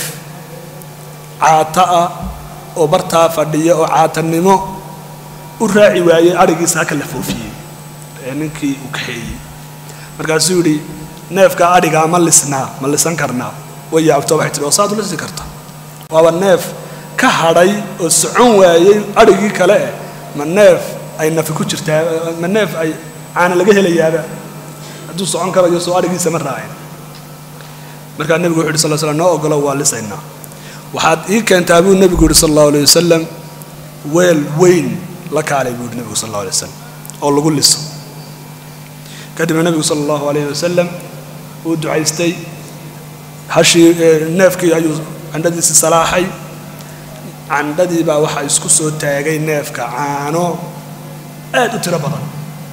caata ah oo bartaa fadhiya oo caatanimo u raaci waayey adhigiisa haka la foofiyey ee ninkii uu kaxeeyey markaasuu yidhi neefkaa adhigaa ma lisnaa ma lisan karnaa way yaabto waxay tihi oo saad u lisi karta waaba neef ka hadhay oo socon waayey adhigii kale eh ma neef ay nafi ku jirtaa ma neef ay caana laga helayaaba hadduu socon karayo soo adhigiisa ma raacin markaa nebigu wuxu yidhi sal slam noo ogolo waa lisaynaa waxaad ii keentaa buu nebigu yidhi sal allahu alay wasalam weel weyn la kaalay buu yidhi nebigu sal allahu alay wasalam oo lagu liso kadibna nebigu sala allahu alayhi wasalam uu ducaystay hashii neefkii ayuu candhadiisi salaaxay candhadii baa waxaa isku soo taagay neefka caano aad u tiro badan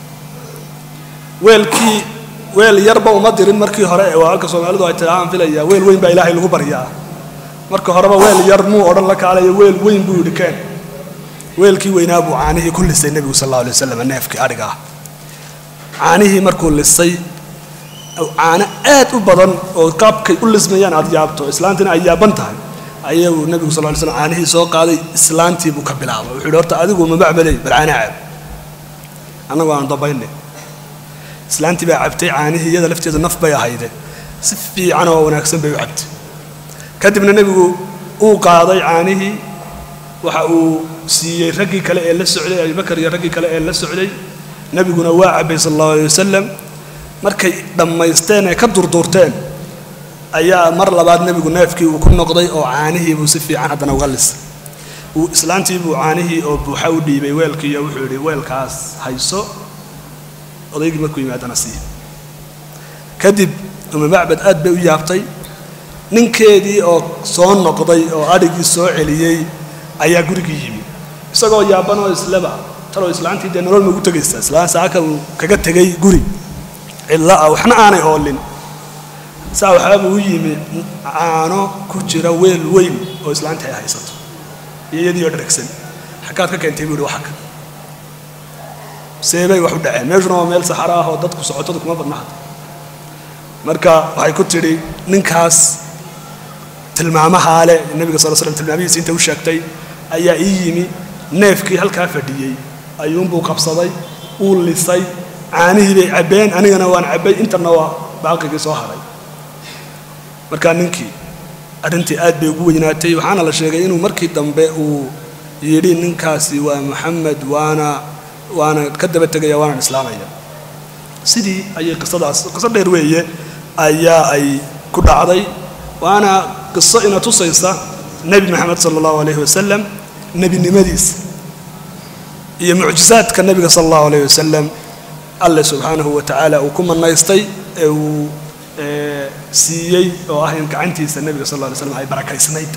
weelkii weel yarba uma dirin markii hore ee waa halka soomaalidu ay tidaahaan filaya weel weyn baa ilaahay lagu baryaa marka horeba weel yar muu odhan la kaalayo weel weyn buu yidhi keen weelkii weynaa buu caanihii ku lisay nebigu sal alla alay wasalam neefkii adhiga ah caanihii markuu lisay caano aad u badan oo qaabkay u lismayaan aad yaabto islaantiina ay yaaban tahay ayuu nebigu sal ly slam caanihii soo qaaday islaantii buu ka bilaabay wuxuu yidhi horta adigu ma macmaley bal caana caab annagu aan dambaynay islaantii baa cabtay caanihii iyada lafteedu naf bay ahayde si fiican oo wanaagsan bay u cabtay kadibna nebigu uu qaaday caanihii waxa uu siiyey raggii kale ee la socday abubakar iyo raggii kale ee la socday nebiguna waa cabbay sal allahu alay wasalam markay dhammaysteen ee ka durduurteen ayaa mar labaad nebigu neefkii uu ku noqday oo caanihii buu si fiican haddana uga lisay uu islaantii buu caanihii oo buuxa u dhiibay weelkiiyo wuxuu yidhi weelkaas hayso odaygii markuu yimaadana sii kadib uma macbad aad bay u yaabtay ninkeedii oo soo noqday oo adhigii soo celiyey ayaa gurigii yimi isagoo yaaban oo isleba taloo islaantii dee nolol magu tegaysa islaan saaka uu kaga tegay guri cidla ah waxna aanay oolin saa waxaabuu u yimi caano ku jira weel weyn oo islaantii ay haysato iyo iyadii oo dharagsan xaggaad ka keentay buu yihi waxaka seebay wax u dhaceen meeshuna waa meel saxaro ah oo dadku socotadu kuma badna hadda marka waxay ku tidhi ninkaas tilmaamahaa leh nebiga sal slam tilmaamihiisa inta u sheegtay ayaa ii yimi neefkii halkaa fadhiyey ayuunbuu qabsaday uu lisay caanihii bay cabbeen anigana waan cabbay intana waa baaqigii soo haray markaa ninkii arrintii aad bay ugu weynaatay waxaana la sheegay inuu markii dambe uu yidhi ninkaasi waa maxamed waana waana ka daba tegaya waanaan islaamaya sidii ayay qisadaas qiso dheer weeye ayaa ay ku dhacday waana qiso ina tusaysa nebi maxamed sala allahu alayhi wasalam nebinimadiisa iyo mucjizaadka nebiga sala allahu alayh wasalam alle subxaanahu wa tacaala uu ku manaystay ee uu siiyey oo ah in gacantiisa nebiga sal lla alay slam ay barakaysnayd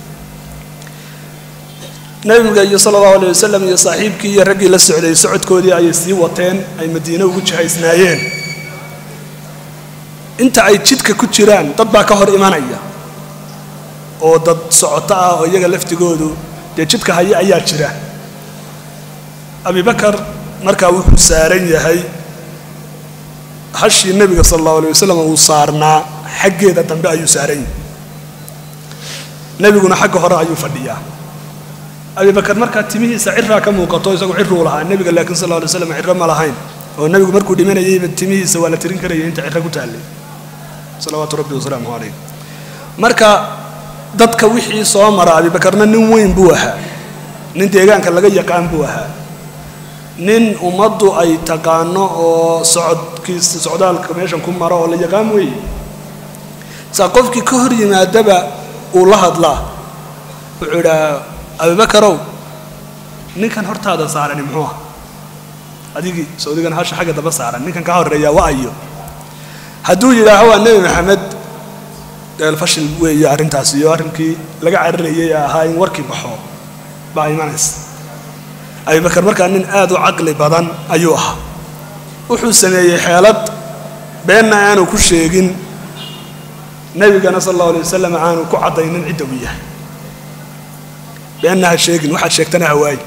nebiga iyo sala allahu alayh wasalam iyo saaxiibkii iyo raggii la socday socodkoodii ayay sii wateen ay madiine ugu jihaysnaayeen inta ay jidka ku jiraan dad baa ka hor imanaya oo dad socoto ah oo iyaga laftigoodu dee jidka haya ayaa jira abibakar markaa wuxuu saaran yahay hashii nebiga sala allahu alay wasalam uu saarnaa xaggeeda dambe ayuu saaran yahay nebiguna xagga hore ayuu fadhiyaa abibakar markaa timihiisa ciraa ka muuqato isagu ciruu lahaa nebiga laakiin sal lla alay slam ciro ma lahayn oo nebigu markuu dhimanayayba timihiisa waa la tirin karayay inta ciro ku taallay salawaatu rabbi wasalaamuhu calayh marka dadka wixii soo mara abibakarna nin weyn buu ahaa nin deegaanka laga yaqaan buu ahaa nin ummaddu ay taqaano oo socodkiisa socdaalka meeshan ku maro oo la yaqaan weeye saa qofkii ka hor yimaadaba uu la hadlaa wuxuu idhaa abibakarow ninkan hortaada saarani muxuu ah adigii sawdigan hasha xagga daba saaran ninkan kaa horreeyaa wa ayo hadduu yidhaaho waa nebi maxamed fashil weeye arrintaas iyo arrinkii laga cararayay ee ahaa in warkii baxo baa imanaysa abibakar markaa nin aad u caqli badan ayuu ahaa wuxuu sameeyey xeelad beenna aanu ku sheegin nebigana sal allahu alay wasalam aanu ku caddaynin cidda uu yahay beenna ha sheegin waxaad sheegtana hawaayi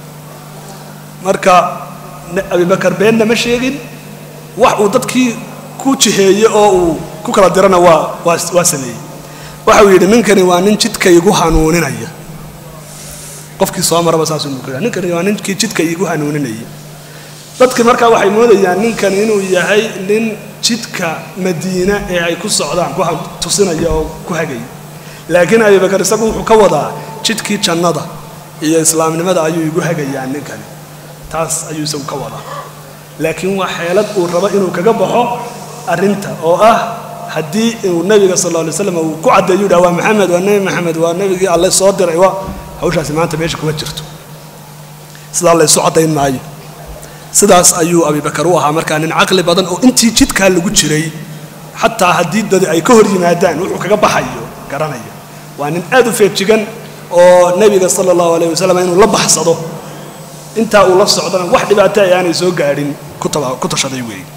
marka abibakar beenna ma sheegin wax uu dadkii ku jiheeye oo uu ku kala dirana waa waa waa sameeyey waxa uu yidhi ninkani waa nin jidka igu hanuuninaya qofkii soo maraba saasuu muukada ninkani waa ninkii jidka igu hanuuninaya dadki markaa waxay moodayaan ninkani inuu yahay nin jidka madiine ee ay ku socdaan ku tusinaya oo ku hagaya laakiin abibakar isagu wuxuu ka wadaa jidkii jannada iyo islaamnimada ayuu igu hagayaa ninkani taas ayuu isagu ka wadaa laakiin waa xeelad uu rabo inuu kaga baxo arrinta oo ah haddii uu nebiga sal alla alay slam uu ku caddeeyo yidhaha waa maxamed waa nebi maxamed waa nebigii alle soo diray waa hawshaasi maanta meesha kuma jirto sidaa laysu caddayn maayo sidaas ayuu abibakar u ahaa markaa nin caqli badan oo intii jidkaa lagu jiray xataa haddii dadi ay ka hor yimaadaan wuxuu kaga baxayo garanaya waa nin aad u feejigan oo nebiga sala allahu alayh wasalam inuu la baxsado intaa uu la socdana wax dhibaato ay aanay soo gaadhin ku tashaday weeye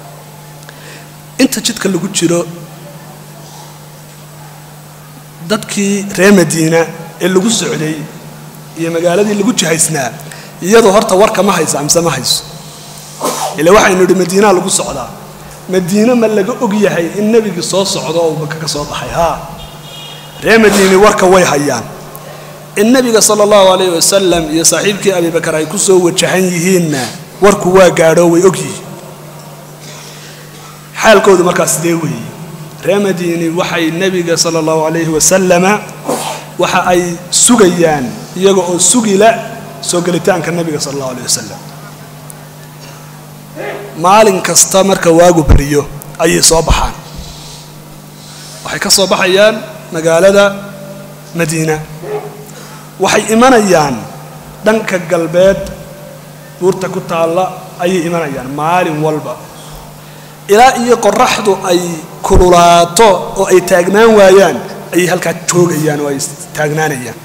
inta jidka lagu jiro dadkii reer madiina ee lagu socday iyo magaaladii lagu jihaysnaa iyadoo horta warka ma haysa amse ma hayso ila waxaynu idhi madiinaa lagu socdaa madiine ma laga og yahay in nebigii soo socdo oo maka ka soo baxay haa reer madiini warka way hayaan in nebiga sala allahu calayh wasalam iyo saaxiibkii abibakar ay ku soo wajahan yihiinna warku waa gaadho way og yihiin xaalkoodu markaas sidee weeye reer madiini waxay nebiga sala allahu calayhi wasalama waxa ay sugayaan iyaga oo sugila soo gelitaanka nebiga sala allahu alayh wasalam maalin kasta marka waagu beriyo ayay soo baxaan waxay ka soo baxayaan magaalada madiina waxay imanayaan dhanka galbeed buurta ku taalla ayay imanayaan maalin walba ilaa iyo qoraxdu ay kululaato oo ay taagnaan waayaan ayay halkaa joogayaan oo ay taagnaanayaan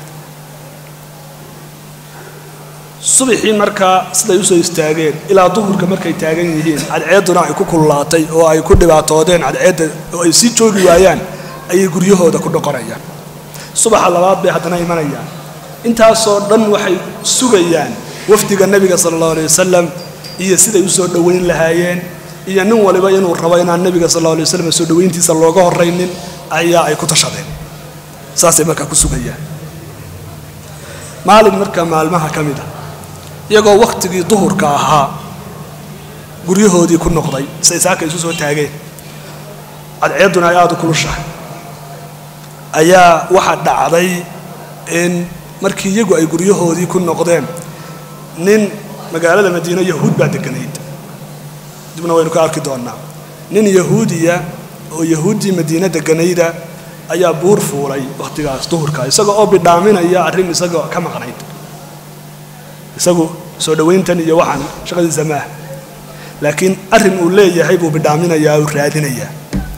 subaxii markaa siday usoo istaageen ilaa duhurka markay taagan yihiin cadceedduna ay ku kululaatay oo ay ku dhibaatoodeen cadceedda oo ay sii joogi waayaan ayay guryahooda ku dhoqonayaan subaxa labaad bay haddana imanayaan intaasoo dhan waxay sugayaan wafdiga nebiga sala allahu alay wasalam iyo siday usoo dhoweyn lahaayeen iyo nin waliba inuu rabo inaan nebiga sal alla alay waslam soo dhoweyntiisa looga horraynin ayaa ay ku tashadeen saasay markaa ku sugayaan maalin marka maalmaha ka mid a iyagoo wakhtigii duhurka ahaa guryahoodii ku noqday say saaka isu soo taageen cadceedduna ay aada u kulushahay ayaa waxaa dhacday in markii iyagu ay guryahoodii ku noqdeen nin magaalada madiine yahuud baa deganayd dibna waynu ka arki doonnaa nin yahuudiya oo yahuuddii madiine deganayda ayaa buur fuulay wakhtigaas duhurka isaga oo bidhaaminaya arrin isagoo ka maqnayd isagu soo dhowayntan iyo waxaan shaqadiisa maaha laakiin arrin uu leeyahay buu bidhaaminayaa uu raadinayaa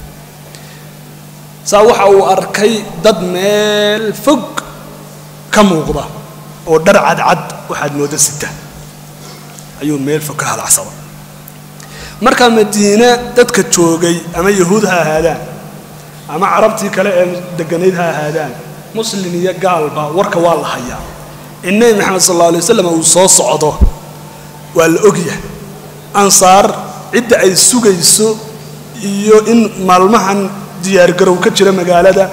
saa waxa uu arkay dad meel fog ka muuqda oo dhar cadcad waxaad moodda sita ayuu meel fog ka halacsada markaa madiine dadka joogay ama yahuud ha ahaadaan ama carabtii kale ee deganayd ha ahaadaan muslin iyo gaalba warka waa la hayaa in nebi maxamed sal alla alay wasalam uu soo socdo waa la ogyahay ansaar cidda ay sugayso iyo in maalmahan diyaargarow ka jira magaalada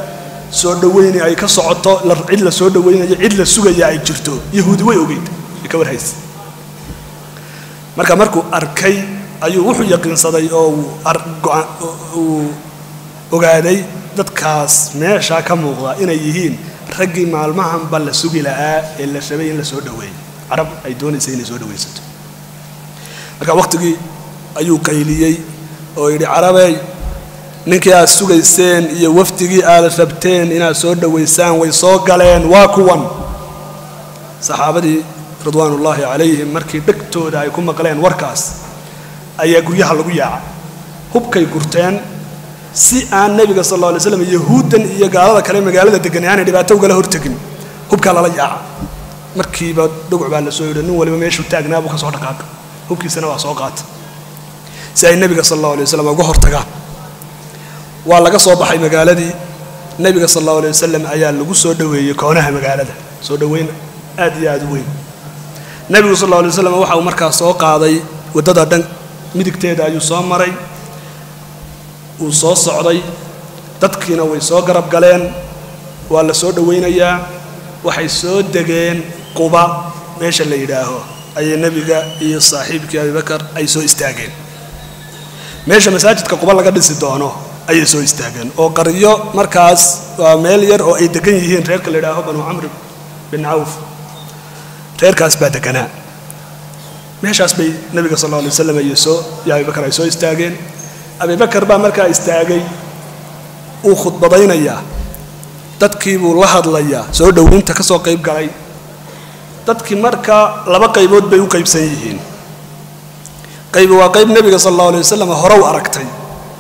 soo dhaweyni ay ka socoto cid la soo dhaweynayo cid la sugaya ay jirto yahuudi way ogeyd ay ka warhaysa marka markuu arkay ayuu wuxuu yaqiinsaday oo uu ogaaday dadkaas meeshaa ka muuqda inay yihiin raggii maalmahanba la sugi la'aa ee la rabay in la soo dhaweeyo carab ay doonaysay inay soo dhawaysato marka waqtigii ayuu qayliyey oo yidhi carabey ninkii aad sugayseen iyo wafdigii aad rabteen inaad soo dhowaysaan way soo galeen waa kuwan saxaabadii ridwaanullaahi calayhim markii dhegtooda ay ku maqleen warkaas ayaa guryaha lagu yaacay hubkay gurteen si aan nebiga sal alla alay slam yahuuddan iyo gaalada kale magaalada degan aanay dhibaato ugala hortegin hubkaa lala yaaca markiiba dhuguc baa la soo yidhi nin waliba meeshuu taagnaa buu ka soo dhaqaaqa hubkiisana waa soo qaata si ay nebiga sal allahu alay wasalam uga hortagaan waa laga soo baxay magaaladii nebiga sal allahu alay wasalam ayaa lagu soo dhoweeyey koonaha magaalada soo dhoweyn aad iyo aad u weyn nebigu sal alla alay waslam waxa uu markaa soo qaaday waddada dhan midigteeda ayuu soo maray wuu soo socday dadkiina way soo garab galeen waa la soo dhowaynayaa waxay soo degeen quba meesha la yidhaaho ayay nebiga iyo saaxiibkii abibakar ay soo istaageen meesha masaajidka quba laga dhisi doono ayay soo istaageen oo qaryo markaas waa meel yar oo ay degan yihiin reerka la yidhaaho banu camr bin cawf reerkaas baa deganaa meeshaas bay nebiga sal alla alay waslam iyo soo iyo abibakar ay soo istaageen abibakar baa markaa istaagay uu khudbadaynayaa dadkii buu la hadlayaa soo dhoweynta ka soo qayb galay dadkii markaa laba qaybood bay u qaybsan yihiin qaybi waa qayb nebiga sal allahu alay wasalam hore u aragtay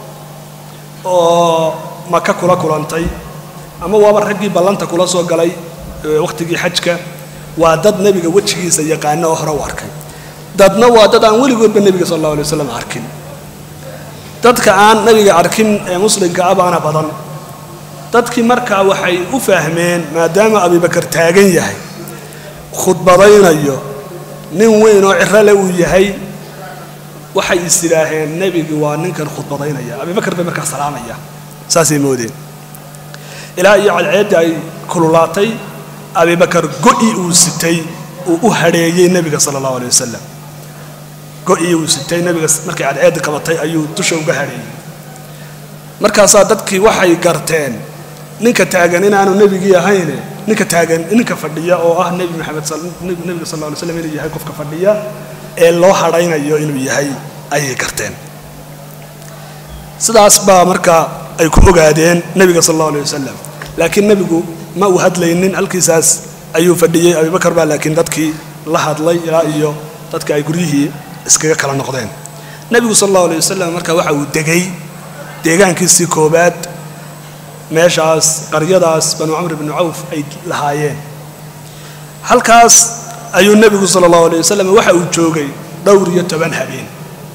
oo maka kula kulantay ama waaba raggii ballanta kula soo galay wakhtigii xajka waa dad nebiga wejigiisa yaqaano oo hore u arkay dadna waa dad aan weligoodba nebiga sal allahu alay wasalam arkin dadka aan nebiga arkin ee muslimka ah baana badan dadkii markaa waxay u fahmeen maadaama abibakar taagan yahay khudbadaynayo nin weyn oo cirale uu yahay waxay is idhaaheen nebigi waa ninkan khudbadaynaya abibakar bay markaa salaamaya saasay moodeen ilaa iyo cadceedda ay kululaatay abibakar go'i uu sitay uu u hadheeyey nebiga sala allahu alay wasalam go'ii uu sitay nebiga markay cadceedda qabatay ayuu dusha uga hadheeyey markaasaa dadkii waxay garteen ninka taagan inaanu nebigii ahayne ninka taagan ninka fadhiya oo ah nebi maxamed nebiga sal alla alay slam inuu yahay qofka fadhiya ee loo hadhaynayo inuu yahay ayay garteen sidaas baa markaa ay ku ogaadeen nebiga sal allahu alay wasalam laakiin nebigu ma uu hadlaynin halkiisaas ayuu fadhiyey abibakar baa laakiin dadkii la hadlay ilaa iyo dadka ay guryihii iskaga kala noqdeen nebigu sal allahu alay wasalam marka waxa uu degay deegaankiisii koobaad meeshaas qaryadaas banu camr bnu cawf ay lahaayeen halkaas ayuu nebigu sala allahu alay wasalam waxa uu joogay dhowr iyo toban habeen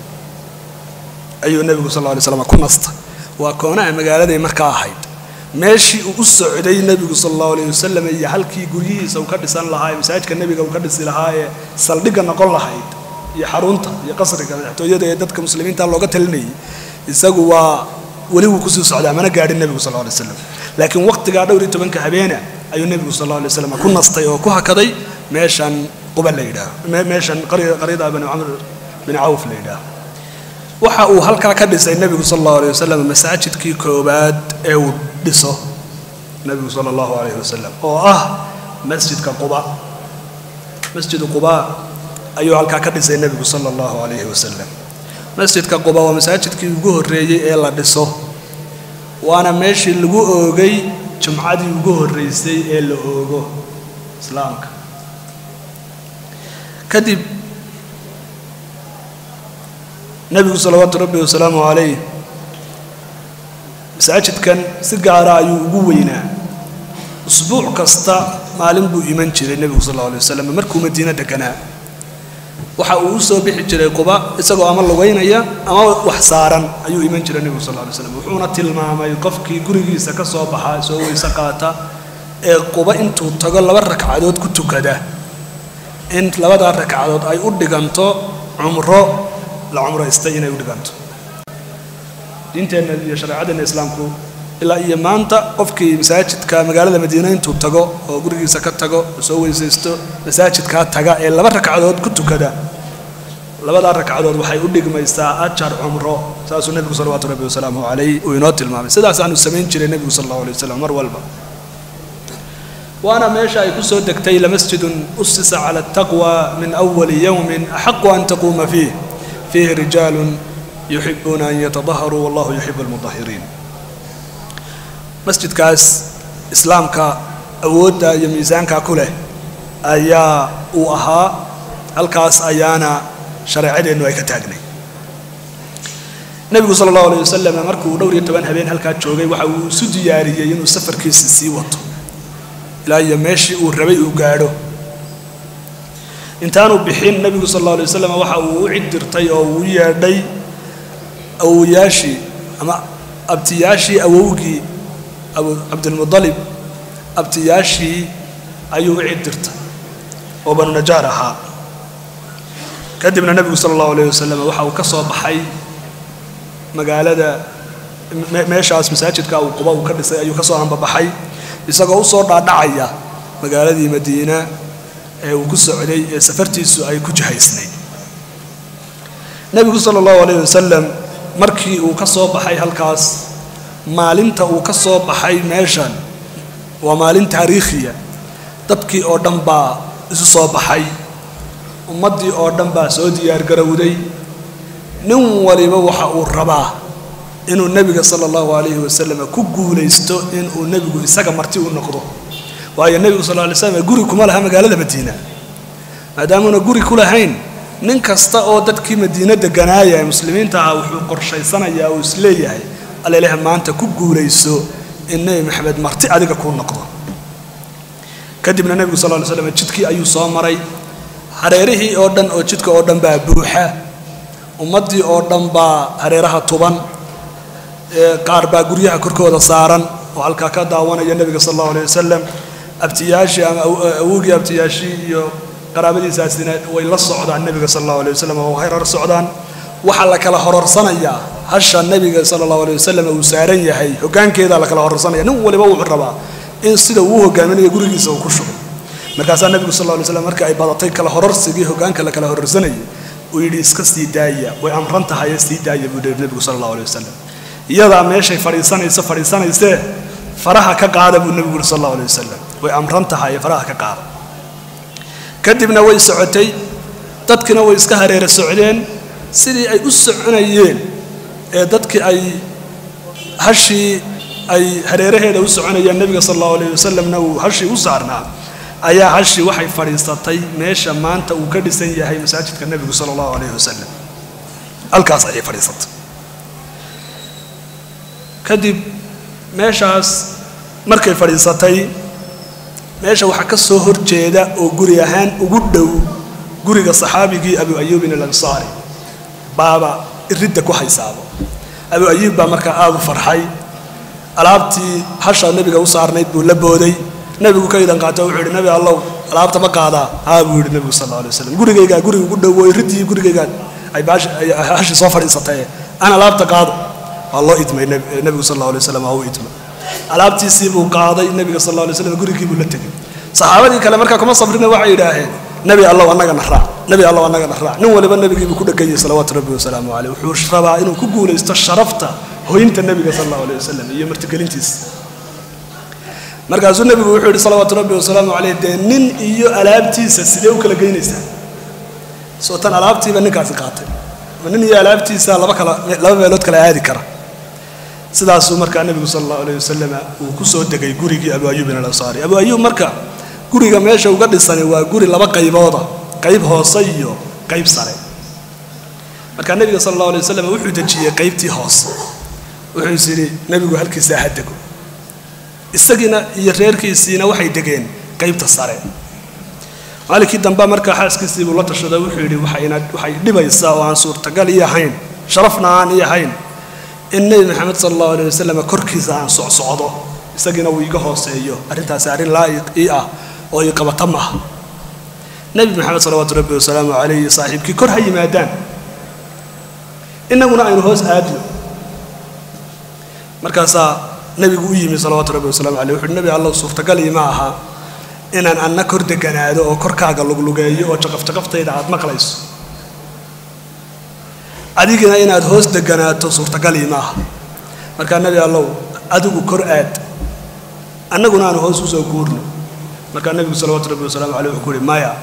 ayuu nebigu sal lla alay slam ku nastay waa koonaha magaaladay markaa ahayd meeshii uu u socday nebigu sal allahu alayh wasalam iyo halkii guryihiisa uu ka dhisan lahaa ee masaajidka nebiga uu ka dhisi lahaa ee saldhigga noqon lahayd iyo xarunta iyo qasriga madaxtooyada ee dadka muslimiinta looga talinayay isagu waa weli wuu kusii socdaa mana gaadhin nebigu sal alay slam laakiin waqtigaa dhowr iyo tobanka habeena ayuu nebigu sal alay slam ku nastay oo ku hakaday meeshan quba la yidhaaho meeshan qaryada banu camr bin cawf la yidhaaho waxa uu halkaa ka dhisay nebigu sal allahu alayh wasalam masaajidkii koowaad ee uu dhiso nebigu sala allahu alayh wasalam oo ah masjidka quba masjidu quba ayuu halkaa ka dhisay nebigu sala allahu alayhi wasalam masjidka quba waa masaajidkii ugu horreeyey ee la dhiso waana meeshii lagu oogay jumcadii ugu horreysay ee la oogo islaamka kadib nebigu salawaatu rabbi wasalaamu calayh masaajidkan si gaara ayuu ugu weynaa usbuuc kasta maalin buu iman jiray nebigu sal alla alay wasalam markuu madiino deganaa waxa uu u soo bixi jiray quba isagoo ama lugaynaya ama wax saaran ayuu iman jiray nebigu sal lla alay slam wuxuuna tilmaamay qofkii gurigiisa ka soo baxa soo weyse qaata ee quba intuu tago laba ragcadood ku tukada in labadaa ragcadood ay u dhiganto cumro la cumraystay inay u dhiganto diinteenna iyo shareecadeenna islaamku ilaa iyo maanta qofkii masaajidka magaalada madiina intuu tago oo gurigiisa ka tago oo soo weysaysto masaajidkaa taga ee laba ragcadood ku tukada labadaa ragcadood waxay u dhigmaysaa ajar cumro saasuu nebigu salawaatu rabbi wasalaamuhu calayh uu inoo tilmaamay sidaasaanu samayn jiray nebigu sal allahu alay wasalam mar walba waana meesha ay ku soo degtay lamasjidun usisa cala ataqwa min awali yowmin axaqu an taquuma fiih fiihi rijaalun yuxibuuna an yatadaharuu wallahu yuxibu almudahiriin masjidkaas islaamka awoodda iyo miisaanka ku leh ayaa uu ahaa halkaas ayaana shareecadeennu ay ka taagnay nebigu sala allahu alayh wasalam markuu dhowr iyo toban habeen halkaa joogay waxa uu isu diyaariyey inuu safarkiisa sii wato ilaa iyo meeshii uu rabay uu gaadho intaanu bixin nebigu sal alla alay wasalam waxa uu u cidirtay oo uu yeedhay awowayaashii ama abtiyaashii awowgii abu cabdilmudalib abtiyaashii ayuu u cidirtay oo banu najaar ahaa kadibna nebigu sala allahu alayh wasalam waxa uu ka soo baxay magaalada meeshaas masaajidka uu quba uu ka dhisay ayuu ka soo ambabaxay isagoo u soo dhaadhacaya magaaladii madiina ee uu ku socday ee safartiisu ay ku jihaysnayd nebigu sala allahu alayh wasalam markii uu ka soo baxay halkaas maalinta uu ka soo baxay meeshan waa maalin taariikhiya dadkii oo dhan baa isu soo baxay ummaddii oo dhan baa soo diyaargarowday nin waliba waxa uu rabaa inuu nebiga sala allahu alayhi wasalam ku guulaysto inuu nebigu isaga marti u noqdo waayo nebigu sal lay slam guri kuma laha magaalada madiina maadaamuuna guri ku lahayn nin kasta oo dadkii madiina deganaaya ee muslimiinta ah wuxuu qorshaysanayaa uu isleeyahay alleleh maanta ku guulayso in nebi maxamed marti adiga kuu noqdo kadibna nebigu sal ly slam jidkii ayuu soo maray hareerihii oo dhan oo jidka oo dhan baa buuxa ummaddii oo dhan baa hareeraha tuban qaar baa guryaha korkooda saaran oo halkaa ka daawanaya nebiga sal allahu alay wasalam abtiyaashii ama awogii abtiyaashii iyo qaraabadiisaasina way la socdaan nebiga sal allahu alay wasalam oo harar socdaan waxaa la kala hororsanayaa hasha nebiga sala allahu alay wasalam uu saaran yahay hoggaankeedaa la kala hororsanaya nin waliba wuxuu rabaa in sida uu hogaaminayo gurigiisa uu ku shugo markaasaa nebigu sal lla lay slam marka ay badatay kala hororsigii hoggaanka la kala hororsanayay uu yidhi iska sii daaya way amran tahaye sii daaya buu yihi nebigu sala allahu alay wasalam iyadaa meeshay fadhiisanayso fadhiisanaysee faraha ka qaada buu nebigu yuri sal allahu alay wasalam way amran tahaye faraha ka qaada kadibna way socotay dadkina way iska hareera socdeen sidii ay u soconayeen ee dadkii ay hashii ay hareeraheeda u soconayeen nebiga sal allahu alayh wasalamna uu hashii u saarnaa ayaa hashii waxay fadhiisatay meesha maanta uu ka dhisan yahay masaajidka nebigu sala allahu alayh wasalam halkaas ayay fadhiisatay kadib meeshaas markay fadhiisatay meesha waxaa ka soo horjeeda oo guri ahaan ugu dhow guriga saxaabigii abu ayuubin alansaari baaba iridda ku haysaabo abu ayuub baa markaa aada u farxay alaabtii hasha nebiga u saarnayd buu la booday nebigu ka idan qaato wuxuu yidhi nebi allow alaabta ma qaadaa haa buu yidhi nebigu sal alla alay waslam gurigaygaa guriga ugu dhow oo iridii gurigaygaa ay hashii soo fadhiisatay aan alaabta qaado waa loo idmay nebigu sal alla alay waslam waa u idmay alaabtiisii buu qaaday nebiga sal alla alay slam gurigii buu la tegey saxaabadii kale markaa kuma sabrina waxay yidhaaheen nebi allow annagana raac nebi allow annagana raac nin waliba nebigiibuu ku dheganyay salawaatu rabbi wasalaamu caleyh wuxuu rabaa inuu ku guulaysto sharafta hoynta nebiga sal allahu alay wasalam iyo martigelintiisa markaasuu nebigu wuxuu yidhi salawaatu rabbi wasalaamu caleyh dee nin iyo alaabtiisa sidee u kala geynaysaa soo tan alaabtiiba ninkaasi qaatay ma nin iyo alaabtiisa laba kala laba meelood kala aadi kara sidaasuu markaa nebigu sala allahu alayh wasalam uu ku soo degay gurigii abu ayuubin alansaari abu ayuub marka guriga meesha uga dhisani waa guri laba qaybooda qayb hoose iyo qayb sare markaa nebiga sala allahu alay wasalam wuxuu dejiyey qaybtii hoose wuxuu is yidhi nebigu halkiisaa ha dego isagiina iyo reerkiisiina waxay degeen qaybta sare maalinkii dambe markaa xaaskiisii buu la tashaday wuxuu yidhi waxayna waxay dhibaysaa oo aan suurtagal ii ahayn sharafna aan ii ahayn in nebi maxamed sala allahu alay wasalam korkiisa aan socsocdo isagiina uu iga hooseeyo arrintaasi arrin laa'iq ii ah oo ii qabata maaha nebi maxamed salawaatu rabbi wasalaamu calayhi saaxiibkii kor ha yimaadaan innaguna aynu hoos aadno markaasaa nebigu u yimi salawaatu rabbi wasalaamu caleyh wuxuuhi nebi allow suurtagalii ma aha inaan anna kor deganaado oo korkaaga luglugeeyo oo jaqafjaqaftayda aada maqlayso adigina inaad hoos deganaato suurtagalii ma aha markaa nebi allow adigu kor aad annaguna aanu hoos usoo guurno markaa nebigu salawaatu rabbi wasalaamu caleyh wuxuu ku uhi maya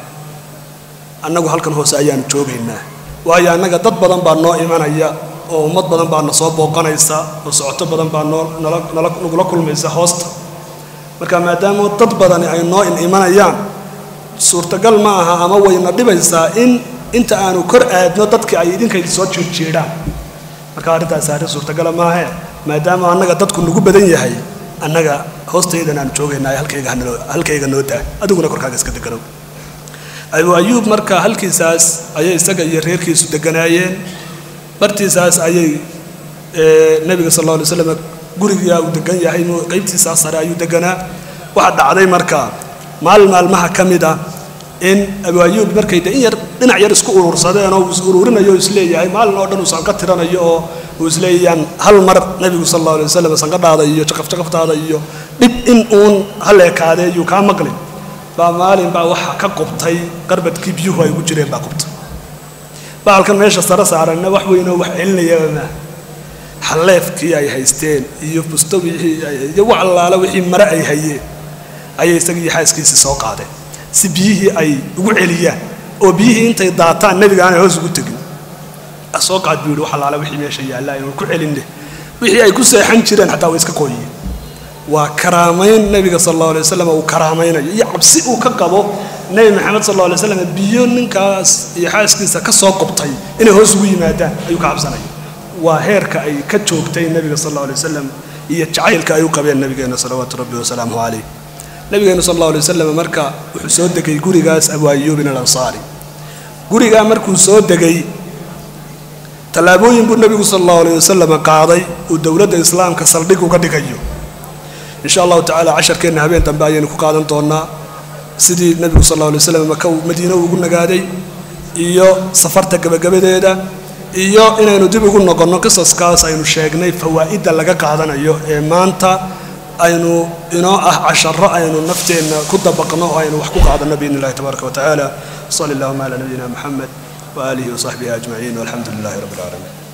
annagu halkan hoose ayaanu joogaynaa waayo annaga dad badan baa noo imanaya oo ummad badan baa na soo booqanaysa oo socoto badan baa noo nala nala nagula kulmaysa hoosta marka maadaama dad badani ay noo in imanayaan suurtagal ma aha ama wayna dhibaysaa in inta aanu kor aadno dadki ay idinkayda soo jiirjiidhaan marka arrintaasi arrin suurtagala maahe maadaama annaga dadku nagu badan yahay annaga hoostaydan aanu joogaynaa halkayga hanoo halkayga noo daa adiguna korkaaga iska deganow abu ayuub marka halkiisaas ayay isaga iyo reerkiisu deganaayeen bartiisaas ayay nebiga sal alla alay slam gurigaa uu degan yahay qaybtiisaas sare ayuu deganaa waxaa dhacday marka maalin maalmaha ka mid a in abu ayuub markay de in yar dhinac yar isku urursadeen oo uu is ururinayo oo isleeyahay maalin oo dhan uu sanqa tiranayo oo uu isleeyaan hal mar nebigu sal alla alay wasalam sanqadhaada iyo jaqafjaqaftaada iyo dhib in uun hal ekaadee yuu kaa maqlin baa maalin baa waxa ka qubtay qarbadkii biyuhu ay ugu jireen baa qubtay baalkan meesha sare saaranna wax weynoo wax celinayaba maa xalleefkii ay haysteen iyo busto wixii iyo wax allaala wixii mare ay hayeen ayay isagii xaaskiisii soo qaadeen si biyihii ay ugu celiyaan oo biyihii intay daataan nebiga aanay hoos ugu tegin soo qaad buu yihi wax allaala wixii meesha yaalla aynu ku celinne wixii ay ku seexan jireen xataa way iska qooyiyeen waa karaamayn nebiga sal allahu alay wasalam uu karaamaynayo iyo cabsi uu ka qabo nebi maxamed sal allahu alay wasalam biyo ninkaas iyo xaaskiisa ka soo qubtay inay hoos ugu yimaadaan ayuu ka cabsanaya waa heerka ay ka joogtay nebiga sal allahu alay wasalam iyo jacaylka ay u qabeen nabigeena salawaatu rabbi wasalaamuhu caleyh nabigeena sal allahu alay wasalam marka wuxuu soo degay gurigaas abu ayuubin alansaari gurigaa markuu soo degay tallaabooyin buu nebigu sal allahu alay wasalam qaaday uu dowladda islaamka saldhig uga dhigayo insha allahu tacala casharkeenna habeen dambe ayaynu ku qaadan doonaa sidii nebigu sal alla alay slam maka uu madiine ugu nagaaday iyo safarta gebagabadeeda iyo inaynu dib ugu noqonno qisaskaas aynu sheegnay fawaa'idda laga qaadanayo ee maanta aynu inoo ah casharo aynu nafteenna ku dabaqno oo aynu wax ku qaadanno biidn illahi tabaaraka wa tacaala sali allahuma calaa nabiyina moxamed waaalihi wasaxbihi ajmaciin walxamdu lilahi rabbi alcaalamiin